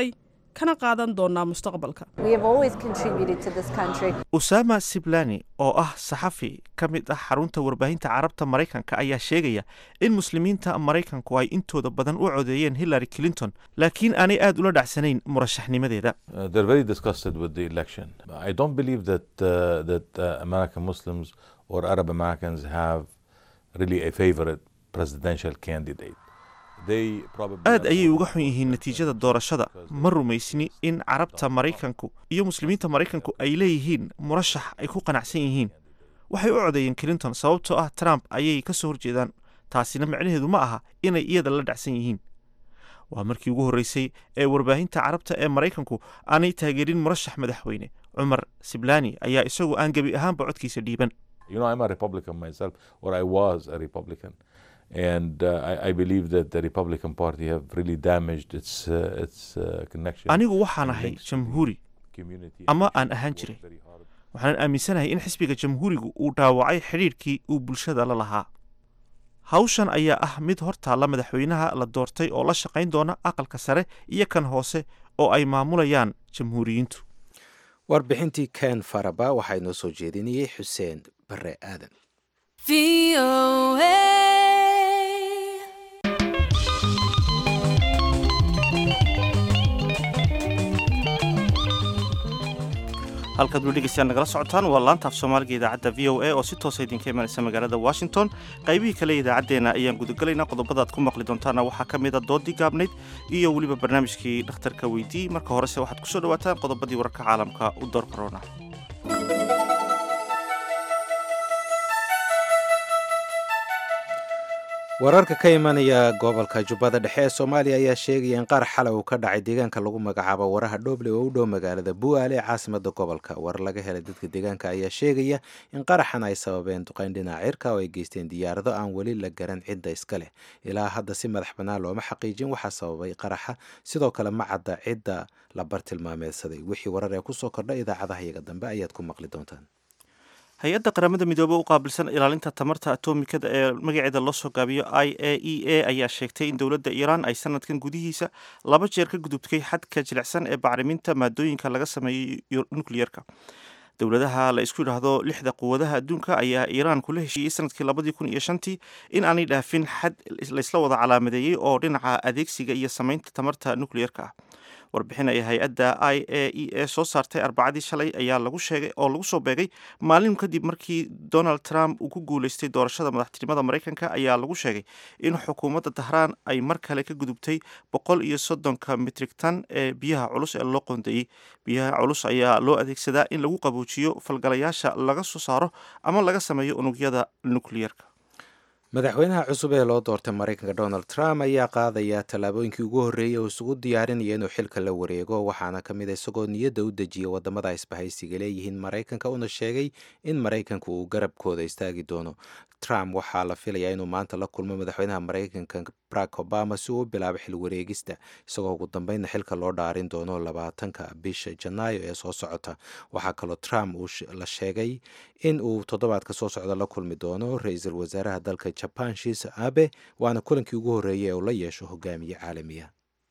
Speaker 26: kana qaadan doonaa mustaqbalka
Speaker 25: We have always contributed to this country.
Speaker 1: usama siblani oo ah saxafi ka mid ah xarunta warbaahinta carabta maraykanka ayaa sheegaya in muslimiinta maraykanku ay intooda badan u codeeyeen hillary clinton laakiin aanay aad ula dhacsanayn murashaxnimadeeda
Speaker 3: Uh, they're very disgusted with the election. I don't believe that uh, that uh, American Muslims or Arab Americans have really a favorite presidential candidate. They probably
Speaker 1: aad ayay uga xun yihiin natiijada doorashada ma rumaysni in carabta maraykanku iyo muslimiinta maraykanku ay leeyihiin murashax ay ku qanacsan yihiin waxay u codeeyeen clinton sababtoo ah trump ayay ka soo horjeedaan taasina micnaheedu ma aha inay iyada la dhacsan yihiin waa markii ugu horreysay ee warbaahinta carabta ee maraykanku aanay taageerin murashax madaxweyne cumar siblani ayaa isagu aan gebi ahaanba codkiisa dhiiban
Speaker 3: You know, I'm a Republican myself, or I was a Republican, and uh, I, I believe that the Republican Party have really damaged its uh, its uh, connection.
Speaker 1: anigu waxaan ahay jamhuuri ama aan ahaan jiray waxaan aaminsanahay in xisbiga jamhuurigu uu dhaawacay xidhiidhkii uu bulshada la lahaa hawshan ayaa ah mid hortaalla madaxweynaha la doortay oo la shaqayn doona aqalka sare iyo kan hoose oo ay maamulayaan jamhuuriyiintu
Speaker 2: warbixintii ken faraba waxaa inoo soo jeedinayey xuseen bare aadan
Speaker 1: halkaad weli dhegeystaan nagala socotaan waa laanta af soomaaliga idaacadda v o a oo si toosa idinka imanaysa magaalada washington qaybihii kale idaacaddeena ayaan gudagelaynaa qodobadaad ku maqli doontaana waxaa ka mid a doodii gaabnayd iyo weliba barnaamijkii dhakhtarka weydii marka horese waxaad kusoo dhawaataan qodobadii wararka caalamka u door korona
Speaker 2: wararka ka imanaya gobolka jubbada dhexe ee soomaaliya ayaa sheegaya in qaar xalay uu ka dhacay deegaanka lagu magacaabo waraha dhoble oo u dhow magaalada bu'aale ee caasimada gobolka war laga helay dadka deegaanka ayaa sheegaya in qaraxan ay sababeen duqayn dhinaca cirka oo ay geysteen diyaarado aan weli la garan cidda iska leh ilaa hadda si madax bannaan looma xaqiijin waxaa sababay qaraxa sidoo kale ma cadda cidda la bartilmaameedsaday wixii warar ee kusoo kordha idaacadaha iyaga dambe ayaad ku maqli doontaan
Speaker 1: hay-adda qaramada midoobey u qaabilsan ilaalinta tamarta atomikada ee magaceeda loo soo gaabiyo i a e a ayaa sheegtay in dowladda iiraan ay sanadkan gudihiisa laba jeer ka gudubtay xadka jilicsan ee bacriminta maadooyinka laga sameeyo nukliyerka dowladaha la isku yidhaahdo lixda quwadaha adduunka ayaa iiraan kula heshiiyey sanadkii labadii kun iyo shantii in aanay dhaafin xad laysla wada calaamadeeyey oo dhinaca adeegsiga iyo samaynta tamarta nukliyerka ah warbixin ay hay-adda i a e a soo saartay arbacadii shalay ayaa lagu sheegay oo lagu soo beegay maalin kadib markii donald trump uu ku guuleystay doorashada madaxtinimada maraykanka ayaa lagu sheegay in xukuumadda dahraan ay mar kale ka gudubtay boqol iyo soddonka mitrig tan ee biyaha culus ee loo qoondeeyey biyaha culus ayaa loo adeegsadaa in lagu qaboojiyo falgalayaasha laga soo saaro ama laga sameeyo unugyada nukliyerka
Speaker 2: madaxweynaha cusub ee loo doortay maraykanka donald trump ayaa qaadaya tallaabooyinkii ugu horreeyey oo isugu diyaarinaya inuu xilka la wareego waxaana ka mid a isagoo niyadda u dejiya wadamada isbahaysiga leeyihiin maraykanka una sheegay in maraykanka uu garabkooda istaagi doono trump waxaa la filayaa inuu maanta la kulmo madaxweynaha maraykanka barack obama si uu u bilaabo xil wareegista isagoo ugu dambeynna xilka loo dhaarin doono labaatanka bisha janaayo ee soo socota waxaa kaloo trump uu la sheegay in uu toddobaadka soo socda la kulmi doono ra-iisul wasaaraha dalka jaban shiisa abe waana kulankii ugu horreeyay ee uu la yeesho hogaamiye caalamiya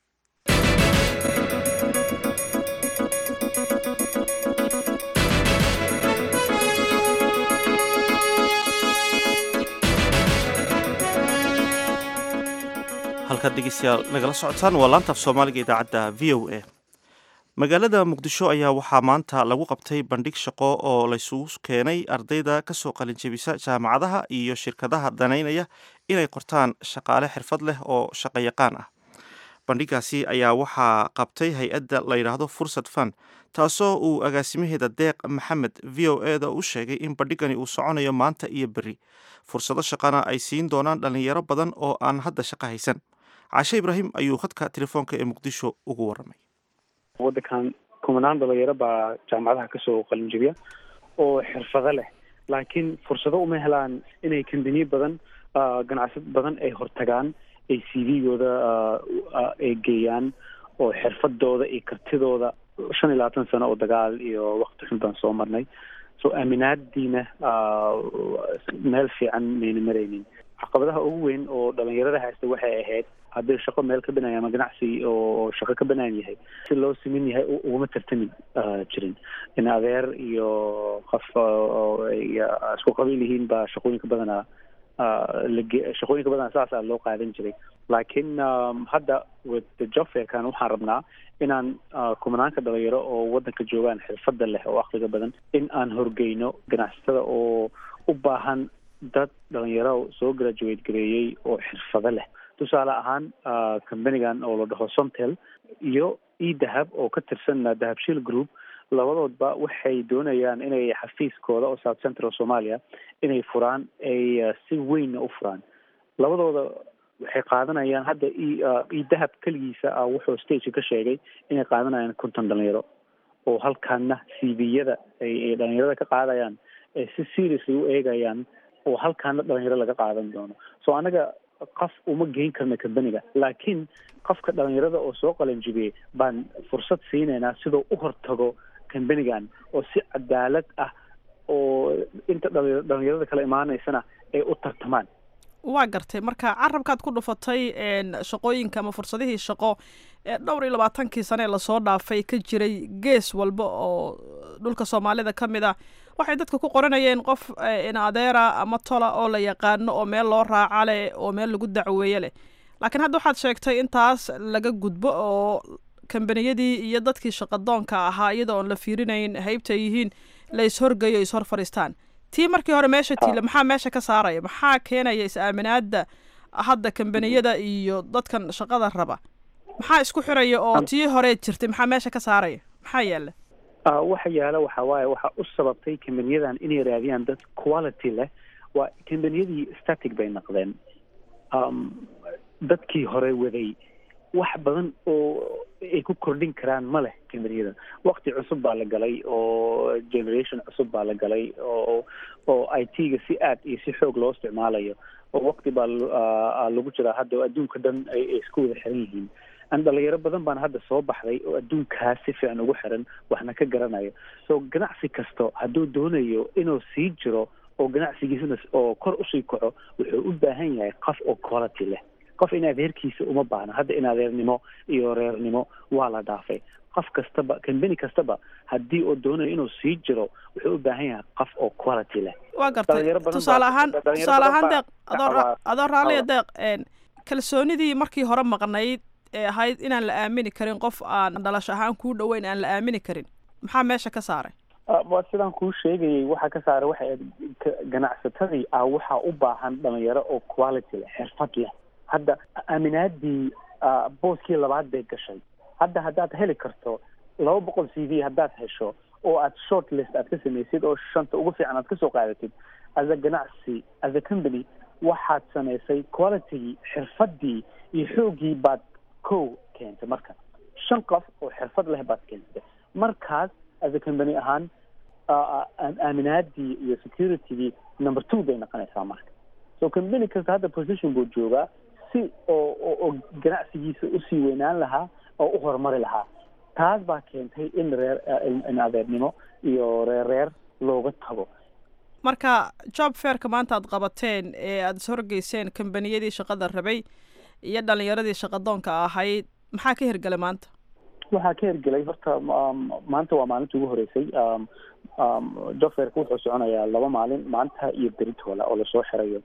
Speaker 1: halkaad dhegeystayaal nagala socotaan waa laantaaf soomaaliga idaacadda v o a magaalada muqdisho ayaa waxaa maanta lagu qabtay bandhig shaqo oo laysugu keenay ardayda kasoo qalinjebisa jaamacadaha iyo shirkadaha danaynaya inay qortaan shaqaale xirfad leh oo shaqayaqaan ah bandhigaasi ayaa waxaa qabtay hay-adda la yidhaahdo fursad fan taasoo uu agaasimaheeda deeq maxamed v o e da u sheegay in bandhigani uu soconayo maanta iyo berri fursado shaqana ay siin doonaan dhallinyaro badan oo aan hadda shaqo haysan caashe ibraahim ayuu khadka telefoonka ee muqdisho ugu waramay
Speaker 6: waddankan kumanaan dhalinyaro baa jaamacadaha kasoo qalinjabiya oo xirfado leh laakiin fursado uma helaan inay kambaniye badan ganacsad badan ay hortagaan ay c v-gooda ay geeyaan oo xirfadooda iyo kartidooda shan iyo labaatan sano oo dagaal iyo wakti xun baan soo marnay so aaminaadiina meel fiican mayna maraynin caqabadaha ugu weyn oo dhalinyarada haysta waxay ahayd haddii shaqo meel ka banaan ama ganacsi oo shaqo ka banaan yahay si loo simin yahay uguma tartami jirin in adeer iyo qof oo ay isku qabiil yihiin baa shaqooyinka badanaa lage shaqooyinka badanaa saasaa loo qaadan jiray laakiin hadda with the job fairkan waxaan rabnaa inaan kumanaanka dhalinyaro oo waddanka joogaan xirfadda leh oo akliga badan in aan horgeyno ganacsatada oo u baahan dad dhalinyaro soo graduate gareeyey oo xirfado leh tusaale ahaan companigan oo la dhaho somtel iyo e dahab oo ka tirsan dahabshiil group labadoodba waxay doonayaan inay xafiiskooda oo south central somalia inay furaan ay si weynna u furaan labadooda waxay qaadanayaan hadda e dahab keligiisa ah wuxuu stageka ka sheegay inay qaadanayaan konton dhalinyaro oo halkaana c v-yada ay dhalinyarada ka qaadayaan ay si seriously u eegayaan oo halkaana dhalinyaro laga qaadan doono so anaga qof uma geyn karna companiga laakiin qofka dhalinyarada oo soo qalanjibiyey baan fursad siinaynaa sidoo u hortago companigan oo si cadaalad ah oo inta dhalinyarada kala imaanaysana ay u tartamaan
Speaker 26: waa gartay marka carabkaad ku dhufatay shaqooyinka ama fursadihii shaqo ee dhowr iyo labaatankii sane ee lasoo dhaafay ka jiray gees walba oo dhulka soomaalida ka mid ah waxay dadka ku qoranayeen qof in adeera ama tola oo la yaqaano oo meel loo raaca leh oo meel lagu dacweeye leh laakiin hadda waxaad sheegtay intaas laga gudbo oo kambaniyadii iyo dadkii shaqadoonka ahaa iyadoo oon la fiirinayn haybta yihiin la ishorgeyo ishor fadhiistaan tii markii hore meesha tiila maxaa meesha ka saaraya maxaa keenaya is-aaminaada hadda kambaniyada iyo dadkan shaqada raba maxaa isku xiraya oo tii hore jirtay maxaa meesha ka saaraya maxaa yaala
Speaker 6: waxa yaala waxa waaye waxa u sababtay kambaniyadan inay raadiyaan dad quality leh waa kambaniyadii static bay noqdeen dadkii hore waday wax badan oo ay ku kordhin karaan ma leh kambaniyada wakti cusub baa la galay oo generation cusub baa la galay oo oo i t-ga si aad iyo si xoog loo isticmaalayo oo wakti baa lagu jiraa hadda adduunka dhan ay isku wada xiran yihiin an dhalinyaro badan baan hadda soo baxday oo adduunkaas si fiican ugu xiran waxna ka garanayo so ganacsi kasto hadduu doonayo inuu sii jiro oo ganacsigiisana oo kor usii kaco wuxuu u baahan yahay qof oo quality leh qof in adeerkiisa uma baahna hadda in adeernimo iyo reernimo waa la dhaafay qof kastaba kambani kastaba haddii oo doonayo inuu sii jiro wuxuu u baahan yahay qof oo quality leh
Speaker 26: waa gartay tusaale ahaan tusaale ahaan deeq adoo adoo raalliya deeq kalsoonidii markii hore maqnayd ee ahayd inaan la aamini karin qof aan dhalasho ahaan kuu dhoweyn aan la aamini karin maxaa meesha ka saaray
Speaker 6: waa sidaan kuu sheegayay waxaa ka saaray waxay ganacsatadii ah waxaa u baahan dhalinyaro oo quality leh xirfad leh hadda aaminaadii booskii labaad bay gashay hadda haddaad heli karto laba boqol c v haddaad hesho oo aad short list aad ka samaysid oo shanta ugu fiican aad kasoo qaadatid as a ganacsi as a company waxaad samaysay qualitygii xirfadii iyo xoogii baad kow keentay marka shan qof oo xirfad leh baad keentay markaas as a company ahaan aaminaadii iyo securitygii number two bay noqonaysaa marka so company kasta hadda position buu joogaa si oo oo ganacsigiisa usii weynaan lahaa oo u horumari lahaa taas baa keentay in reer in adeernimo iyo reer reer looga tago
Speaker 26: marka job fairka maanta aad qabateen ee aada ishorgeyseen kambaniyadii shaqada rabay iyo dhalinyaradii shaqadoonka ahayd maxaa ka hirgelay maanta
Speaker 6: waxaa ka hirgelay horta maanta waa maalinta ugu horeysay job fairka wuxuu soconayaa laba maalin maanta iyo beritoola oo lasoo xirayo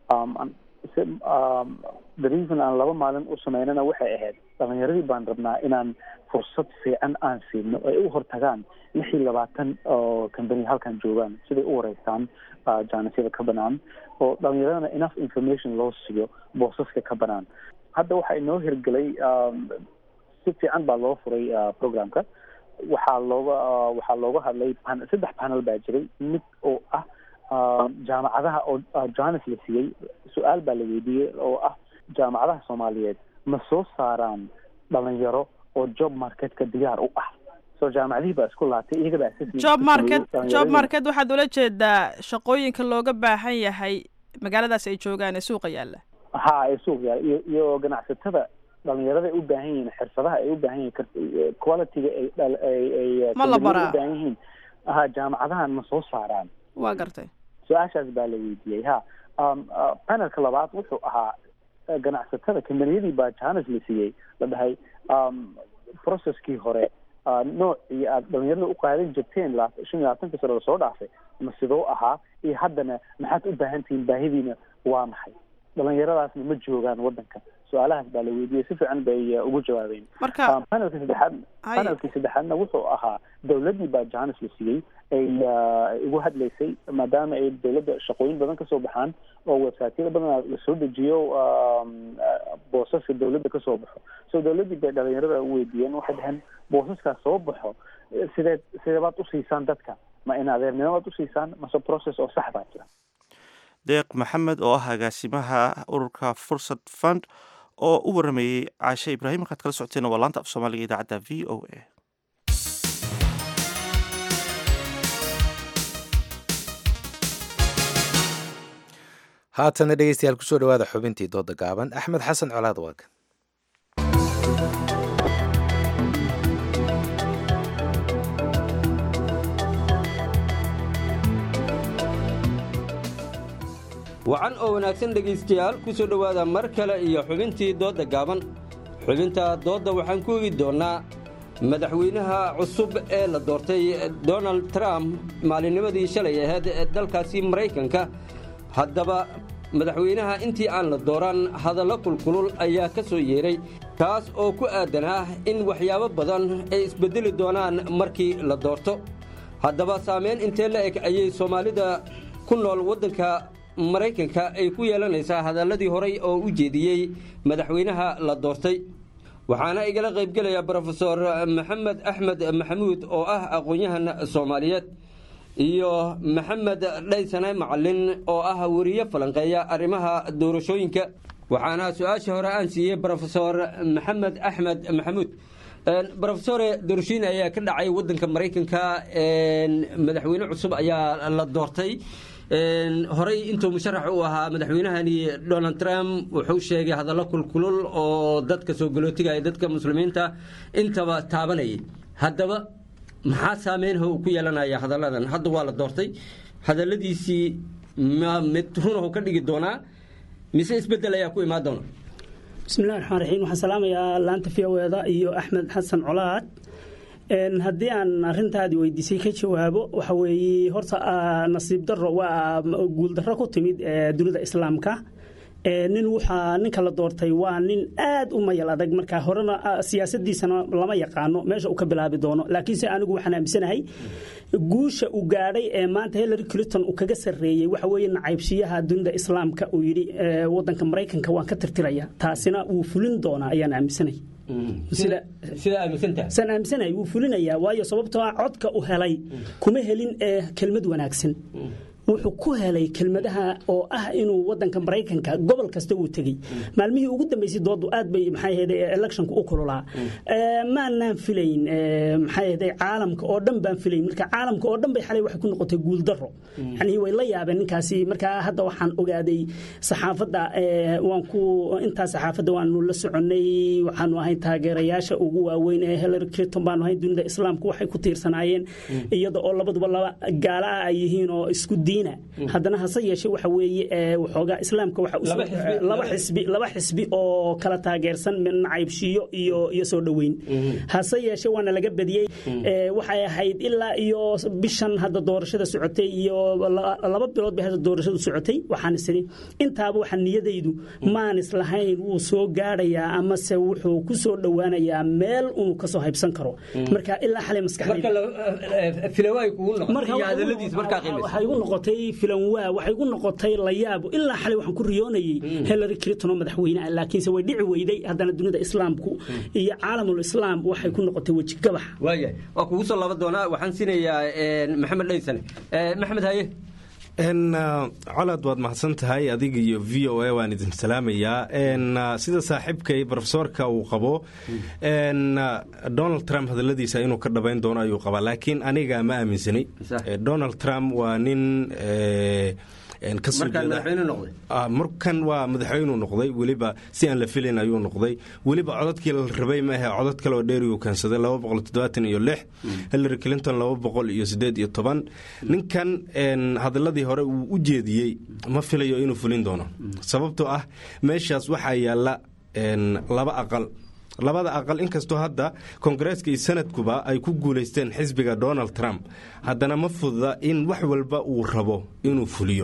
Speaker 6: the reason aan laba maalin u sameynana waxay ahayd dhalinyaradii baan rabnaa inaan fursad fiican aan siino ay u hortagaan lix iyo labaatan oo company halkan joogaan siday u wareystaan jaanisyada ka banaan oo dhalinyaradana enough information loo siiyo boosaska ka banaan hadda waxaa inoo hirgelay si fiican baa loo furay programka waxaa looga waxaa looga hadlay saddex panel baa jiray mid oo ah jaamacadaha oo johannes la siiyey su-aal baa la weydiiyey oo ah jaamacadaha soomaaliyeed ma soo saaraan dhalinyaro oo job marketka diyaar u ah so jaamacadihii baa isku laatay iyaga baa
Speaker 26: job market job market waxaad ula jeedaa shaqooyinka looga baahan yahay magaaladaas ay joogaan ee suuqa yaalla
Speaker 6: ha ee suuq yaalla iyo iyo ganacsatada dhalinyarada ay u baahan yihiin xirfadaha ay u baahan yihiin qualityga ay ay
Speaker 26: ma la baraa
Speaker 6: u baahan yihiin ha jaamacadahan ma soo saaraan
Speaker 26: waa gartay
Speaker 6: su-aashaas baa la weydiiyey ha panelka labaad wuxuu ahaa ganacsatada kambaniyadii baa jahanas la siiyey la dhahay processkii hore noocii aad dhalinyarada u qaadan jirteen shan iyo labaatanka sano lasoo dhaafay ma sidoo ahaa iyo haddana maxaad u baahan tihiin baahidiina waa maxay dhalinyaradaasna ma joogaan wadanka su-aalahaas baa la weydiiyey si fiican bay ugu jawaabeen
Speaker 26: marka
Speaker 6: panelka saddexaad panelkii saddexaadna wuxuu ahaa dowladdii baa jahanas la siiyey ay ugu hadlaysay maadaama ay dowladda shaqooyin badan kasoo baxaan oo websiteyada badan lasoo dejiyo boosaska dowladda kasoo baxo so dowladdii bay dhalinyarada u weydiiyeen waxay dhaheen boosaskaas soo baxo sideed sideebaad usiisaan dadka ma in adeernimobaad usiisaan mase process oo sax baa jira
Speaker 1: deeq maxamed oo ah agaasimaha ururka fursad fund oo u warameeyey caashe ibraahim markaad kala socoteen waa laanta af soomaaliga idaacadda v o a
Speaker 2: haatana dhegeystayaal kusoo dhawaada xubintii dooda gaaban axmed xasan colaad waag
Speaker 7: wacan oo wanaagsan dhegaystayaal ku soo dhowaada mar kale iyo xubintii doodda gaaban xubinta doodda waxaan ku eegi doonnaa madaxweynaha cusub ee la doortay donald trump maalinnimadii shalay ahayd ee dalkaasi maraykanka haddaba madaxweynaha intii aan la dooran hadallo kulkulul ayaa ka soo yeedhay kaas oo ku aadan ah in waxyaabo badan ay isbeddeli doonaan markii la doorto haddaba saamayn intee la eg ayay soomaalida ku nool waddanka maraykanka ay ku yeelanaysaa hadalladii horay oo u jeediyey madaxweynaha la doortay waxaana igala qaybgelaya brofesor maxamed axmed maxamuud oo ah aqoon-yahan soomaaliyeed iyo maxamed dhaysane macalin oo ah weriye falanqeeya arrimaha doorashooyinka waxaana su-aasha hore aan siiyey brofesor maxamed axmed maxamuud brofesore doorashooyin ayaa ka dhacay wadanka maraykanka madaxweyne cusub ayaa la doortay horey intuu musharax u ahaa madaxweynahani donald trump wuxuu sheegay hadallo kulkulul oo dadka soo galootiga ee dadka muslimiinta intaba taabanayay haddaba maxaa saameynha uu ku yeelanaya hadalladan hadda waa la doortay hadalladiisii ma mid runahu ka dhigi doonaa mise isbeddel ayaa ku imaan doona
Speaker 8: bismillahi raxmaan raxiim waxaan salaamayaa laanta v o eda iyo axmed xasan colaad haddii aan arintaadi weydiisay ka jawaabo waxa weeye horta nasiib daro waa guuldarro ku timid dunida islaamka nin waxaa ninka la doortay waa nin aad u mayal adag markaa horena siyaasadiisana lama yaqaano meesha uu ka bilaabi doono laakiinse anigu waxaan aaminsanahay guusha uu gaadhay ee maanta hillary clinton uu kaga sarreeyey waxa weeye nacaybshiyaha dunida islaamka uu yidhi wadanka maraykanka waan ka tirtiraya taasina wuu fulin doonaa ayaan aaminsanahay saan aaminsanahay wuu fulinayaa waayo sababtoo ah codka u helay kuma helin ee kelmad wanaagsan wuxuu ku helay kelmadaha oo ah inuu wadanka maraykanka gobol kasta uu tegey maalmihii ugu dambeysay doodu aad bay maxay ahayd electionku u kululaa maanaan filayn maxay ahayd caalamka oo dhan baan filayn marka caalamka oo dhan bay xalay waxay ku noqotay guuldaro yani way la yaabeen ninkaasi marka hadda waxaan ogaaday saxaafadda waan ku intaa saxaafadda waanu la soconnay waxaanu ahayn taageerayaasha ugu waaweyn ee hillary clinton baanu ahayn dunida islaamka waxay ku tiirsanaayeen iyada oo labaduba laba gaala ah ay yihiin oo isku diin haddana hase yeeshe waxa weeye waxoogaa islaamka laba xisbi laba xisbi oo kala taageersan nacaybshiyo iyo iyo soo dhoweyn hase yeeshe waana laga badiyey waxay ahayd ilaa iyo bishan hadda doorashada socotay iyo laba bilood bay hadda doorashadu socotay waxaan isiri intaaba waxa niyadaydu maan islahayn wuu soo gaadhayaa amase wuxuu ku soo dhowaanayaa meel uu kasoo haybsan karo marka ilaa xalay maskaxdaywaxay igu noqotay filan waa waxay igu noqotay la yaabo ilaa xalay waxaan ku riyoonayay hillary clinton oo madaxweyne ah laakiinse way dhici weyday haddana dunida islaamku iyo caalamul islaam waxay ku noqotay weji gabax
Speaker 7: waaya waa kugu soo laba doonaa waxaan siinayaa maxamed dhaysane maxamed haye
Speaker 9: colaad waad mahadsan tahay adiga iyo v o a waan idin salaamayaa sida saaxiibkay rofesorka uu qabo donald trump hadaladiisa inuu ka dhabayn doono ayuu qabaa laakiin aniga ma aaminsani donald trump waa nin kasoo
Speaker 7: Markaan
Speaker 9: jeeda-
Speaker 7: madaxweyne noqday?
Speaker 9: Ah, markan waa madaxweynuu noqday weliba si aan la filayn ayuu noqday weliba codadkii la rabay ma ahe codad kale oo dheeri uu keensaday laba boqol toddobaatan iyo lix hillary clinton laba boqol iyo sideed iyo toban ninkan een, hadaladii hore uu u jeediyey ma filayo inuu fulin doono sababtoo ah meeshaas waxaa yaala een, laba aqal labada aqal inkastoo hadda koongareeska iyo sanadkuba ay ku guulaysteen xisbiga donald trump haddana ma fududa in wax walba uu rabo inuu fuliyo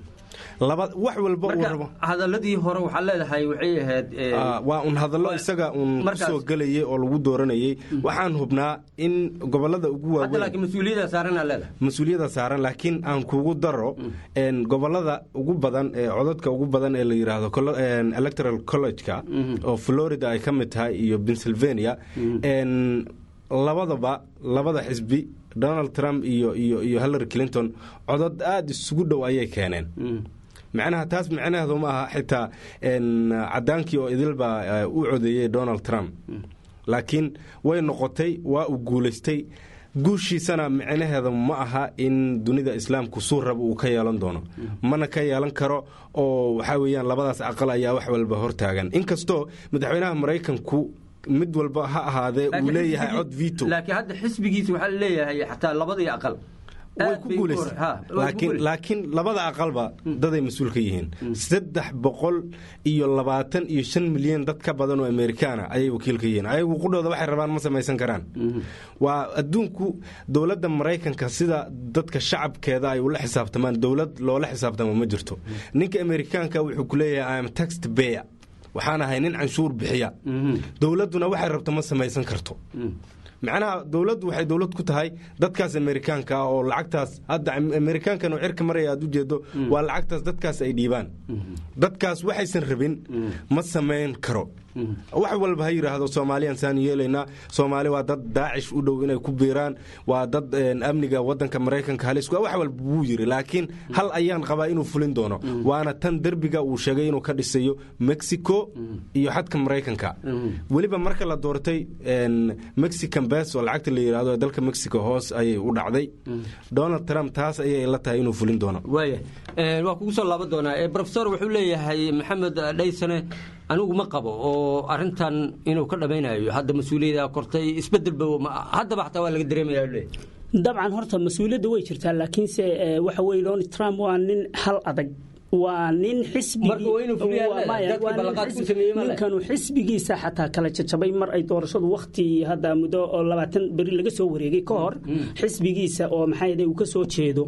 Speaker 9: laba wax walba uu rabo
Speaker 7: marka hadaladii hore waxaa leedahay waxay ahayd eh,
Speaker 9: Ah, waa un hadallo isaga uun
Speaker 7: markaas-
Speaker 9: kusoo gelayay oo lagu dooranayay waxaan hubnaa in gobolada ugu
Speaker 7: hadda
Speaker 9: waaweyn
Speaker 7: laakiin mas-uuliyadda saaranaa leedahay
Speaker 9: mas-uuliyada saaran laakiin aan kugu daro een, gobolada ugu badan ee codadka ugu badan ee la yidhaahdo colo- een, electoral college-ka oo florida ay ka mid tahay iyo pennsylvania een, labadaba labada xisbi donald trump iyo iyo iyo hillary clinton codod aada isugu dhow ayay keeneen macnaha taas macnaheedu ma aha xitaa een, cadaankii oo idilbaa eh, u codeeyey donald trump laakiin way noqotay waa uu guulaystay guushiisana micnaheeda ma aha in dunida islaamku suu raba uu ka yeelan doono mana ka yeelan karo oo waxaa weeyaan labadaas aqal ayaa wax walba hortaagan inkastoo madaxweynaha maraykanku mid walba ha ahaadee uu
Speaker 7: Laakiin
Speaker 9: leeyahay
Speaker 7: xisbigii-
Speaker 9: cod vito
Speaker 7: laakiin hadda xisbigiisa waxaa leeyahay xataa labadii aqal
Speaker 9: way
Speaker 7: Aad
Speaker 9: ku
Speaker 7: bay u
Speaker 9: guulaysteen
Speaker 7: hor- ha, way ku
Speaker 9: laakiin
Speaker 7: guulaysteen.
Speaker 9: laakiin labada aqalba daday mas-uul ka yihiin saddex boqol iyo labaatan iyo shan milyan dad ka badan oo amerikaana ayay wakiil ka yihiin ayagu qudhooda waxay rabaan ma samaysan karaan waa adduunku dowladda maraykanka sida dadka shacabkeeda ay ula xisaabtamaan dowlad loola xisaabtamo ma jirto ninka amerikaanka wuxuu ku leeyahay im taxt beya waxaan ahay nin canshuur bixiya dowladduna waxay rabto ma samaysan karto macnaha dowladdu waxay dowlad ku tahay dadkaas amerikaanka ah oo lacagtaas hadda amerikaankan oo cirka maraya aad ujeedo waa lacagtaas dadkaas ay dhiibaan dadkaas waxaysan rabin ma samayn karo wax walba ha yidhaahdo soomaaliyaan saan yeelaynaa soomaali waa dad daacish u dhow inay ku biiraan waa dad een, amniga wadanka maraykanka halis waa wax walba wuu yiri laakiin hal ayaan qabaa inuu fulin doono waana tan derbiga uu sheegay inuu ka dhisayo mexico iyo xadka maraykanka weliba marka la doortay een, mexican beso lacagta la yidhaahdo ee dalka mexico hoos ayay u dhacday donald trump taas ayay la tahay inuu fulin doono
Speaker 7: waaya Eh, waa kugu soo laaban doonaa Eh, professor wuxuu leeyahay maxamed dhaysane anigu ma qabo oo arintan inuu ka dhamaynayo hadda mas-uuliyada kortay isbedelba ma- haddaba xataa waa laga dareemaya uu leeyahay
Speaker 8: dabcan horta mas-uuliyadda way jirtaa laakiinse eh, waxa weye donald trump waa nin hal adag waa nin xisbigii-
Speaker 7: Marka waa inuu fuliyaa
Speaker 8: waa-
Speaker 7: leedahay.
Speaker 8: maya,
Speaker 7: Dadkii
Speaker 8: waa nin
Speaker 7: ballanqaadka
Speaker 8: xisbi-
Speaker 7: u sameeyey ma leh.
Speaker 8: ninkanu xisbigiisa xataa kala jajabay mar ay doorashadu wakti hadda muddo oo labaatan beri laga soo wareegay ka hor xisbigiisa oo maxaa yidhahdee uu ka soo jeedo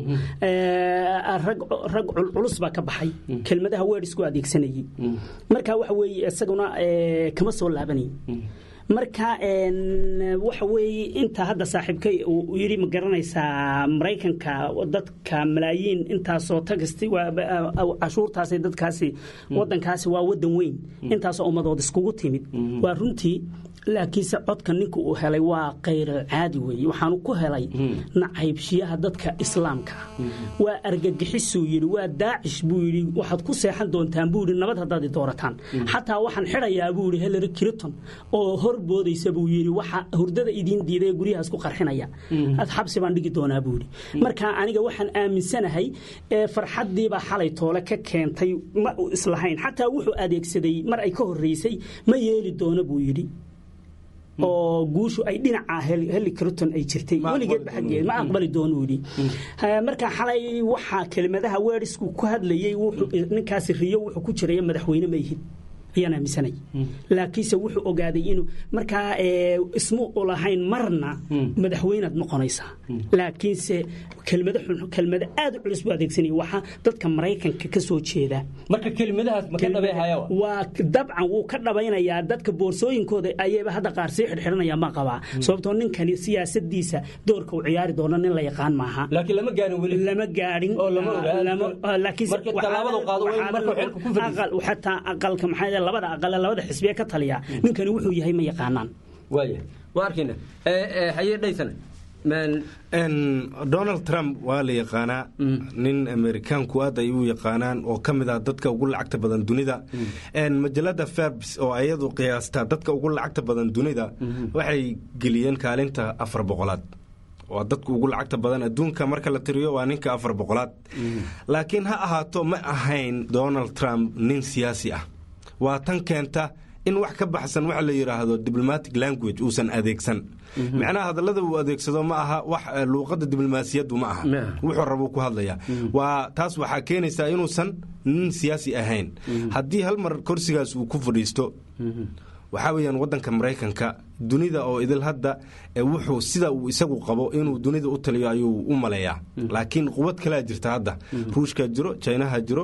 Speaker 8: eh, rag rag culculus baa ka baxay kelmadaha weedhisku adeegsanayay marka waxa weeye isaguna eh, kama soo laabanay marka een, waxa weeye inta hadda saaxiibkay uu uu yidhi ma garanaysaa maraykanka dadka malaayiin intaasoo tagasti waa- waa- cashuurtaasi dadkaasi wadankaasi waa wadan weyn intaasoo ummadood iskugu timid waa runtii laakiinse codka ninka uu helay waa kayr caadi weeye waxaanu ku helay nacaybshiyaha dadka islaamka waa argagixisuu yidhi waa daacish buu yidhi waxaad ku seexan doontaan buu yidhi nabad haddaad i doorataan xataa waxaan xidhayaa buu yidhi hillary clinton oo hor boodaysa buu yidhi waxa hurdada idiin diiday ee guryahaas ku qarxinaya ad xabsi baan dhigi doonaa buu yidhi marka aniga waxaan aaminsanahay ee farxaddiibaa xalay toole ka keentay ma uu islahayn xataa wuxuu adeegsaday mar ay ka horreysay ma yeeli doono buu yidhi oo guushu ay dhinaca heli clinton ay jirtay weligeedba xaggeed ma aqbali doono yidhi marka xalay waxaa kelimadaha weerisku ku hadlayey wuxuu ninkaasi riyo wuxuu ku jiraya madaxweyne ma yihid ayaan aaminsanay laakiinse wuxuu ogaaday inuu markaa ismu u lahayn marna madaxweynaad noqonaysaa laakiinse kelmado xun kelmado aad u culus buu adeegsanaya waxaa dadka maraykanka ka soo jeeda
Speaker 7: marka kelimadahaas ma ka dhabeehaya
Speaker 8: waa dabcan wuu ka dhabaynayaa dadka boorsooyinkooda ayayba hadda qaar sii xidhxidhanaya ma qabaa sababtoo ninkani siyaasadiisa doorka uu ciyaari doono nin la yaqaan maaha
Speaker 7: laakiin lama gaarin weli
Speaker 8: lama gaadhin
Speaker 7: oo lama ogaa
Speaker 8: laakiinse
Speaker 7: marka tallaabada uu qaado waa marka xilka ku fadhiisto
Speaker 8: xataa aqalka maxaa labada aqale labada xisbiye ka taliya ninkani wuxuu yahay ma yaqaanaan
Speaker 7: waaya waa arkayna haye dhaysana
Speaker 9: donald trump waa la yaqaanaa nin amerikaanku aad ay u yaqaanaan oo ka mid ah dadka ugu lacagta badan dunida majalada farbs oo ayadu qiyaastaa dadka ugu lacagta badan dunida waxay geliyeen kaalinta afar boqolaad waa dadka ugu lacagta badan adduunka marka la tiriyo waa ninka afar boqolaad laakiin ha ahaato ma ahayn donald trump nin siyaasi ah waa tan keenta in wax ka baxsan waxa la yidhaahdo diplomatic language uusan adeegsan macnaha hadallada uu adeegsado ma aha wax luuqadda diblomaasiyaddu ma aha wuxuu rabuu ku hadlaya waa taas waxaa keenaysaa inuusan nin siyaasi ahayn haddii hal mar korsigaas uu ku fadhiisto waxaa weeyaan waddanka maraykanka dunida oo idil hadda wuxuu sida uu isagu qabo inuu dunida u taliyo ayuu u maleeyaa laakiin quwad kalea jirta hadda ruushkaa jiro jinaha jiro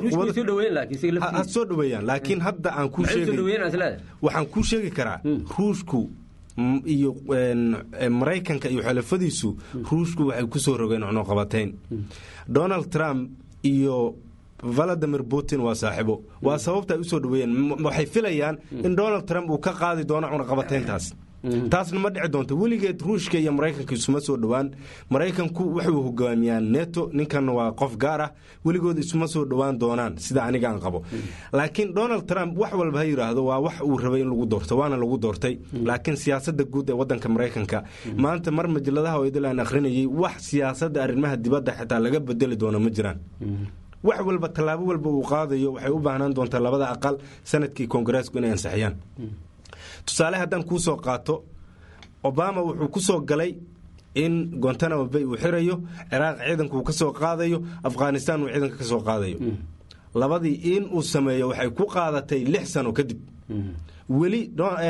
Speaker 9: ha soo dhaweeyaan laakiin hadda aan kuu waxaan kuu sheegi karaa ruushku iyo maraykanka iyo xulafadiisu ruushku waxay ku soo rogeen cunuqabatayn donald trump iyo valadimir putin waa saaxiibo waa sababta ay u soo dhaweeyeen waxay filayaan in donald trump uu ka qaadi doono cunaqabatayntaas taasna ma dhici doonto weligeed ruushka iyo maraykanka isuma soo dhowaan maraykanku wuxuu hogaamiyaan neto ninkan waa qof gaar ah weligood isuma soo dhowaan doonaan sida anigaan qabo laakiin donald trump wax walba ha yidhaahdo waa wax uu rabay in lagu doorto waana lagu doortay laakiin siyaasada guud ee wadanka maraykanka maanta mar majaladaha oo idil aan akhrinayay wax siyaasada arrimaha dibadda xitaa laga bedeli doono ma jiraan wax walba tallaabo walba uu qaadayo waxay u baahnaan doontaa labada aqal sanadkii koongareesku inay ansixiyaan tusaale haddaan kuu soo qaato obama wuxuu ku soo galay in gontanamo bay uu xirayo ciraaq ciidanka uu ka soo qaadayo afghanistan uu ciidanka ka soo qaadayo labadii in uu sameeyo waxay ku qaadatay lix sano kadib weli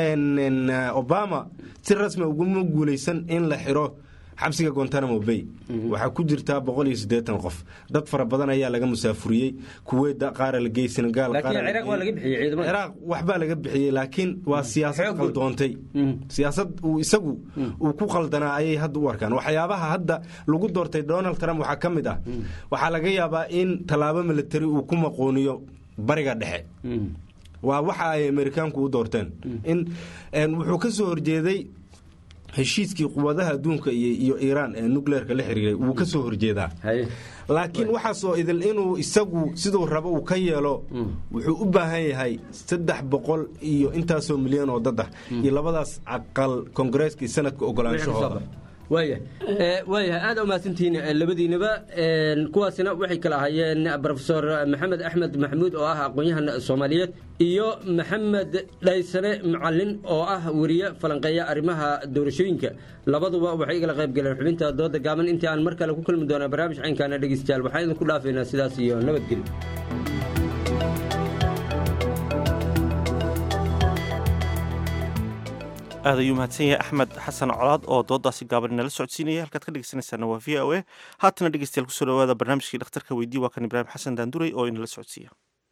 Speaker 9: obama si rasmi uguma guulaysan in la xiro xabsiga gontanamo bay waxaa ku jirtaa boqol iyo siddeetan qof dad fara badan ayaa laga musaafuriyey kuweyda qaara la geeyey senegaal ciraaq waxbaa laga bixiyey laakiin waa siyaasad qaldoontay siyaasad uu isagu uu ku qaldanaa ayay hadda u arkaan waxyaabaha hadda lagu doortay donald trump waxaa ka mid ah waxaa laga yaabaa in tallaabo militari uu ku maqooniyo bariga dhexe waa waxa ay amerikaanku u doorteen in wuxuu ka soo horjeeday heshiiskii quwadaha adduunka iyo iiraan ee nucleerka la xiriiray wuu ka soo horjeedaa laakiin waxaasoo idil inuu isagu siduu rabo uu ka yeelo wuxuu u baahan yahay saddex boqol iyo intaasoo milyan oo dad ah iyo labadaas aqal koongareeska iyo sanadka ogolaanshahooda
Speaker 7: waayahay aada umahadsantihiin labadiinaba kuwaasina waxay kala ahaayeen rofesor maxamed axmed maxamuud oo ah aqoon-yahan soomaaliyeed iyo maxamed dhaysane macalin oo ah weriye falanqeeya arrimaha doorashooyinka labaduba waxay igala qayb galeen xubinta dooda gaaban intii aan mar kale ku kulmi doonaa barnaamij caynkaana dhegeystayaal waxaan idinku dhaafaynaa sidaas iyo nabadgelyo
Speaker 1: aad ayuu mahadsan yahay axmed xasan colaad oo doodaasi gaaban inala socodsiinaya halkaad ka dhegeysanaysaana waa v o a haatana dhegeystayaal kusoo dhawaada barnaamijkii dhakhtarka weydii waa kan ibraahim xasan daanduray oo inala socodsiiya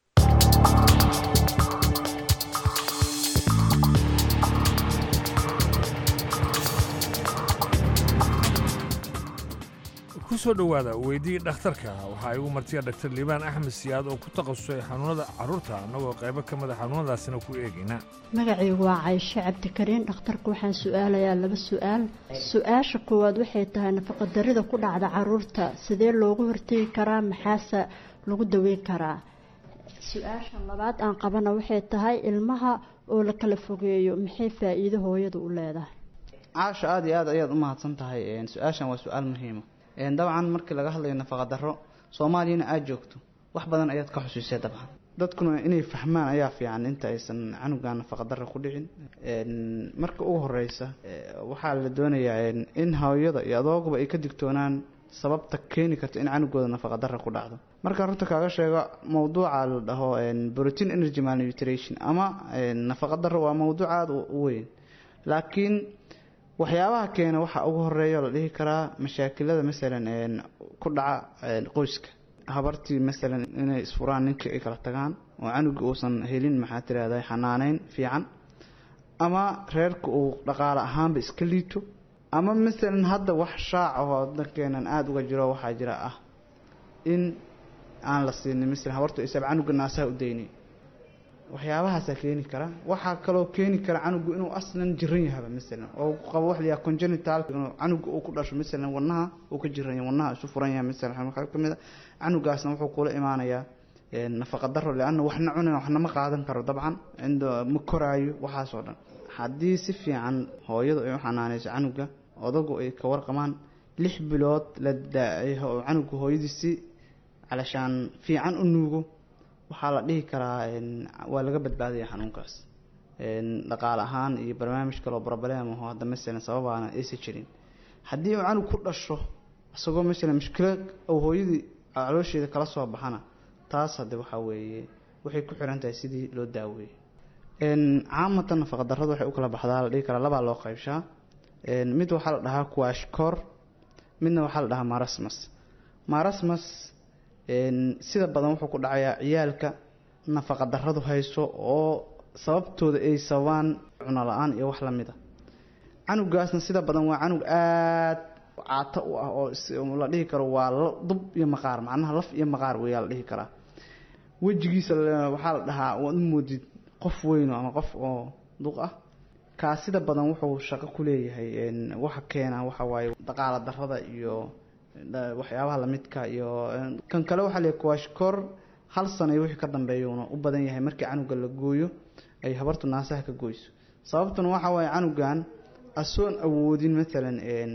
Speaker 21: ku soo dhowaada weydii dhakhtarka waxaa igu martiya dhaktar liibaan axmed siyaad oo ku takhasusay xanuunada carruurta annagoo qaybo ka mida xanuunadaasina ku eegayna
Speaker 10: magacaygu waa cayshe cabdikariin dhakhtarka waxaan su-aalayaa laba su-aal su-aasha koowaad waxay tahay nafaqadarrida ku dhacda caruurta sidee loogu hortegi karaa maxaase lagu daweyn karaa su-aasha labaad aan qabana waxay tahay ilmaha oo la kala fogeeyo maxay faa-iido hooyadu u leedahay
Speaker 11: caasha aada iyo aad ayaad u mahadsan tahay su-aashan waa su-aal muhiima dabcan markii laga hadlayo nafaqa darro soomaaliyana aada joogto wax badan ayaad ka xusuusay dabcan dadkuna inay fahmaan ayaa fiican inta aysan canuga nafaqa darro ku dhicin marka ugu horeysa waxaa la doonayaa in hooyada iyo adooguba ay ka digtoonaan sababta keeni karta in canugooda nafaqa darro ku dhacdo marka runta kaaga sheego mowduuca la dhaho protein energy malnutrition ama nafaqa darro waa mowduuc aada u weyn laakiin waxyaabaha keena waxaa ugu horeeya la dhihi karaa mashaakilada masalan ku dhaca qoyska habartii masalan inay isfuraan ninkii ay kala tagaan oo canuga uusan helin maxaa tirahda xanaaneyn fiican ama reerka uu dhaqaale ahaanba iska liito ama masalan hadda wax shaac ahoo dankeenan aada uga jiro waxaa jira ah in aan la siinin masalan habartu isaab canuga naasaha u dayni waxyaabahaasaa keeni kara waxaa kaloo keeni kara canugu inuu aslan jiran yahaba masalan oo qabo wax layaha congenital inuu canuga uu ku dhasho masalan wadnaha uu ka jiran yahay wadnaha isu furan yahay masalan waxaa kamid a canugaasna wuxuu kula imaanayaa nafaqa daro leanna waxna cunin waxna ma qaadan karo dabcan cindo ma koraayo waxaasoo dhan haddii si fiican hooyadu ay u xanaaneyso canuga odagu ay ka warqamaan lix bilood la daaciyo oo canuga hooyadiisi calashaan fiican u nuugo waxaa la dhihi karaa waa laga badbaadaya xanuunkaas dhaqaale ahaan iyo barnaamij kaloo problem aho hadda masalan sababaana aysan jirin haddii uu canug ku dhasho isagoo masalan mushkilo ou hooyadii caloosheeda kala soo baxana taas hadde waxaa weeye waxay ku xiran tahay sidii loo daaweeyey caamatan nafaqa darrada waxay u kala baxdaa la dhihi karaa labaa loo qaybshaa mid waxaa la dhahaa kuashkor midna waxaa la dhahaa marasmas marasmas sida badan wuxuu ku dhacayaa ciyaalka nafaqa darradu hayso oo sababtooda ay sababaan cuno la-aan iyo wax lamid a canugaasna sida badan waa canug aada caato u ah oo la dhihi karo waa dub iyo maqaar macnaha laf iyo maqaar weyaa la dhihi karaa wejigiisa waxaa la dhahaa waad u moodid qof weyno ama qof oo duq ah kaa sida badan wuxuu shaqo ku leeyahay waxa keena waxa waaye dhaqaala darrada iyo waxyaabaha lamidka iyo kan kale waxaa leeyahay kuwashkor hal sana iyo wixii ka dambeeyuuna u badan yahay markii canuga la gooyo ay habartu naasaha ka goyso sababtuna waxa waaye canugan asoon awoodin maalan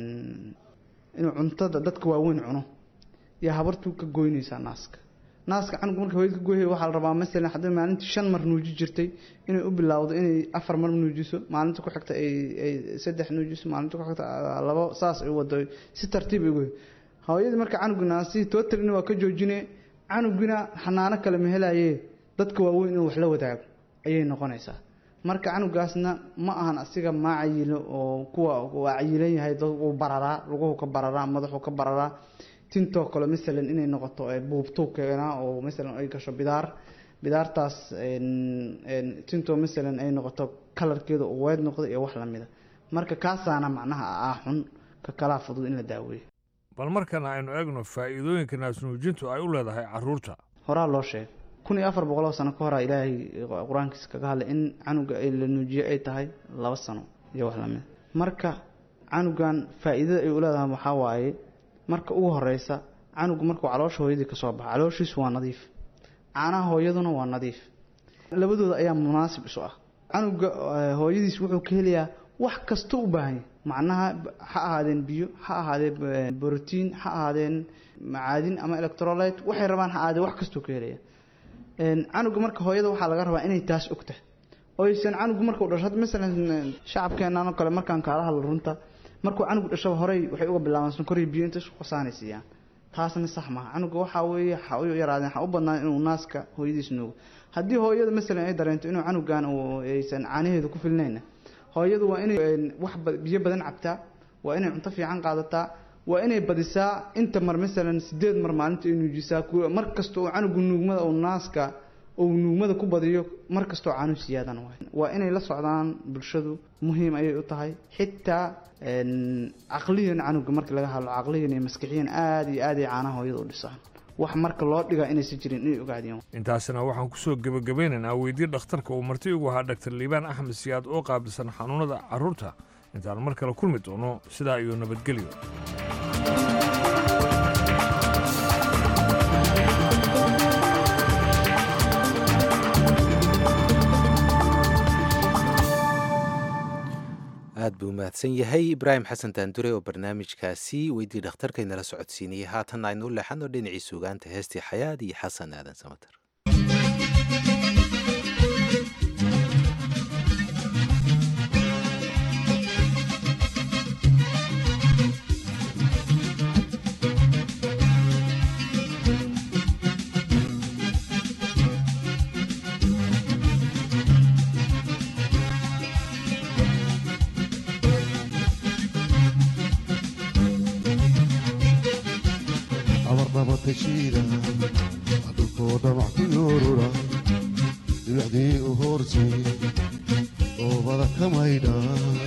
Speaker 11: inuu cuntada dadka waaweyn cuno iyo habartu ka goynaysaa naaska naaska canug marka hooyad ka gooyay waxaa la rabaa masalan haddii maalintii shan mar nuuji jirtay inay u bilowdo inay afar mar nuujiso maalinta ku xigta ay ay saddex nuujiso maalinta ku xigta labo saas ay wado si tartiib ay goy hooyadii marka canuga naasihii totalina waa ka joojine canugina xanaano kale ma helaye dadka waaweyn inuu wax la wadaago ayay noqonaysaa marka canugaasna ma ahan asiga maa cayilo oo kuwa waa cayilan yahay uu bararaa luguhu ka bararaa madaxu ka bararaa tintoo kale masalan inay noqoto buubtuu keenaa oo masalan ay gasho bidaar bidaartaas tintoo masalan ay noqoto kalarkeeda uu weyd noqdo iyo wax lamida marka kaasaana macnaha ah xun ka kalaa fudud in la daaweeyo
Speaker 21: bal markana aynu eegno faa'iidooyinka naasnuujintu ay u leedahay carruurta
Speaker 11: horaa loo sheegay kun iyo afar boqol oo sano ka horaa ilaahay qur-aankiisa kaga hadlay in canuga la nuujiyo ay tahay laba sano iyo wax lamida marka canugan faa'iidada ay u leedahay waxaa waaye marka ugu horeysa canugu markuu caloosha hooyadii kasoo baxa calooshiisu waa nadiif caanaha hooyaduna waa nadiif labadooda ayaa munaasib isu ah canuga hooyadiis wuxuu ka helayaa wax kasta u baahan yahay macnaha ha ahaadeen biyo ha ahaadeen brotiin ha ahaadeen macaadin ama electrolyte waxay rabaan ha ahaadeen wax kastuu ka helaya canuga marka hooyada waxaa laga rabaa inay taas ogtahay oysan canugu markuu dhasho masalan shacabkeenan oo kale markaan kaala hadlo runta markuu canugu dhashaba horey waxay uga bilaabaan sonkoriyo biyo inta isku qasaanaysiiyaan taasna sax maaha canuga waxaa weeye ha u yaraadeen ha u badnaan inuu naaska hooyadiis nuugo haddii hooyada masalan ay dareento inuu canugan aysan caanaheedu ku filnayna hooyadu waa inay wax biyo badan cabtaa waa inay cunto fiican qaadataa waa inay badisaa inta mar masalan sideed mar maalinta ay nuujisaa mar kasta oo canugu nuugmada uu naaska uu nuugmada ku badiyo mar kastoo caanu siyaadan waay waa inay la socdaan bulshadu muhiim ayay u tahay xitaa caqliyan canuga marka laga hadlo caqliyan iyo maskixiyan aada iyo aad ay caanaha hooyada u dhisaan wax marka loo dhigaa inaysan jirin inay ogaadiyaan
Speaker 21: intaasina waxaan kusoo gebagabeynaynaa weydii dhakhtarka uu marti ugu ahaa dhaktar liibaan axmed siyaad oo qaabilsan xanuunada carruurta intaan mar kale kulmi doono sidaa iyo nabadgelyo
Speaker 2: aad buu mahadsan yahay ibraahim xasan daandure oo barnaamijkaasi weydii dhakhtarkaynala socodsiinayay haatan aynu u leexano dhinacii suugaanta heestii xayaad iyo xasan aadan samater
Speaker 12: abarnabatashiida dhulkoo dhamac ku yoorura dhibicdii u hoortay oobada ka maydha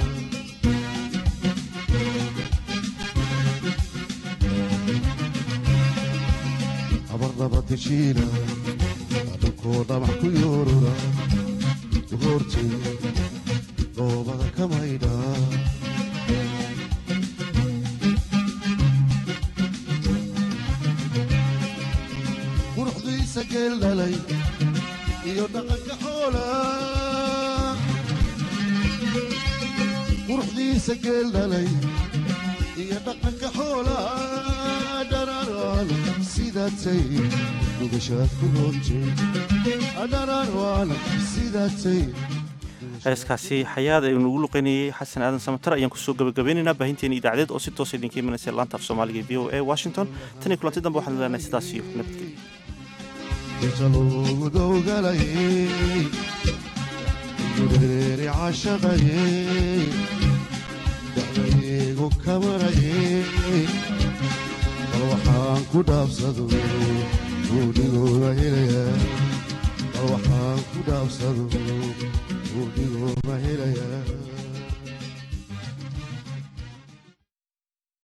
Speaker 12: abarnabatashiida dhulkoo dhamac ku yoorura u hoortay oobada ka maydha quruxdiisa geel dhalay iyo dhaqanka xoola quruxdiisa geel dhalay sidaatay dhugashaad ku roontay adharaan waana sidaatay
Speaker 1: heeskaasi xayaad ee nugu luqeynayay xasan aadan samatar ayaan kusoo gabagabeynaynaa baahinteena idaacadeed oo si toosa idinka imanaysa laanta af soomaaliga v o a washington tan iyo kulanti dambe waxaan leenahay sidaas iyo nabadgelyo
Speaker 12: inta loogu dowgalayay dureeri cashaqayay dacdaygu kamarayay bal waxaan ku dhaabsado buudhigooga helayaa bal waxaan ku dhaabsado buudhigooga helayaa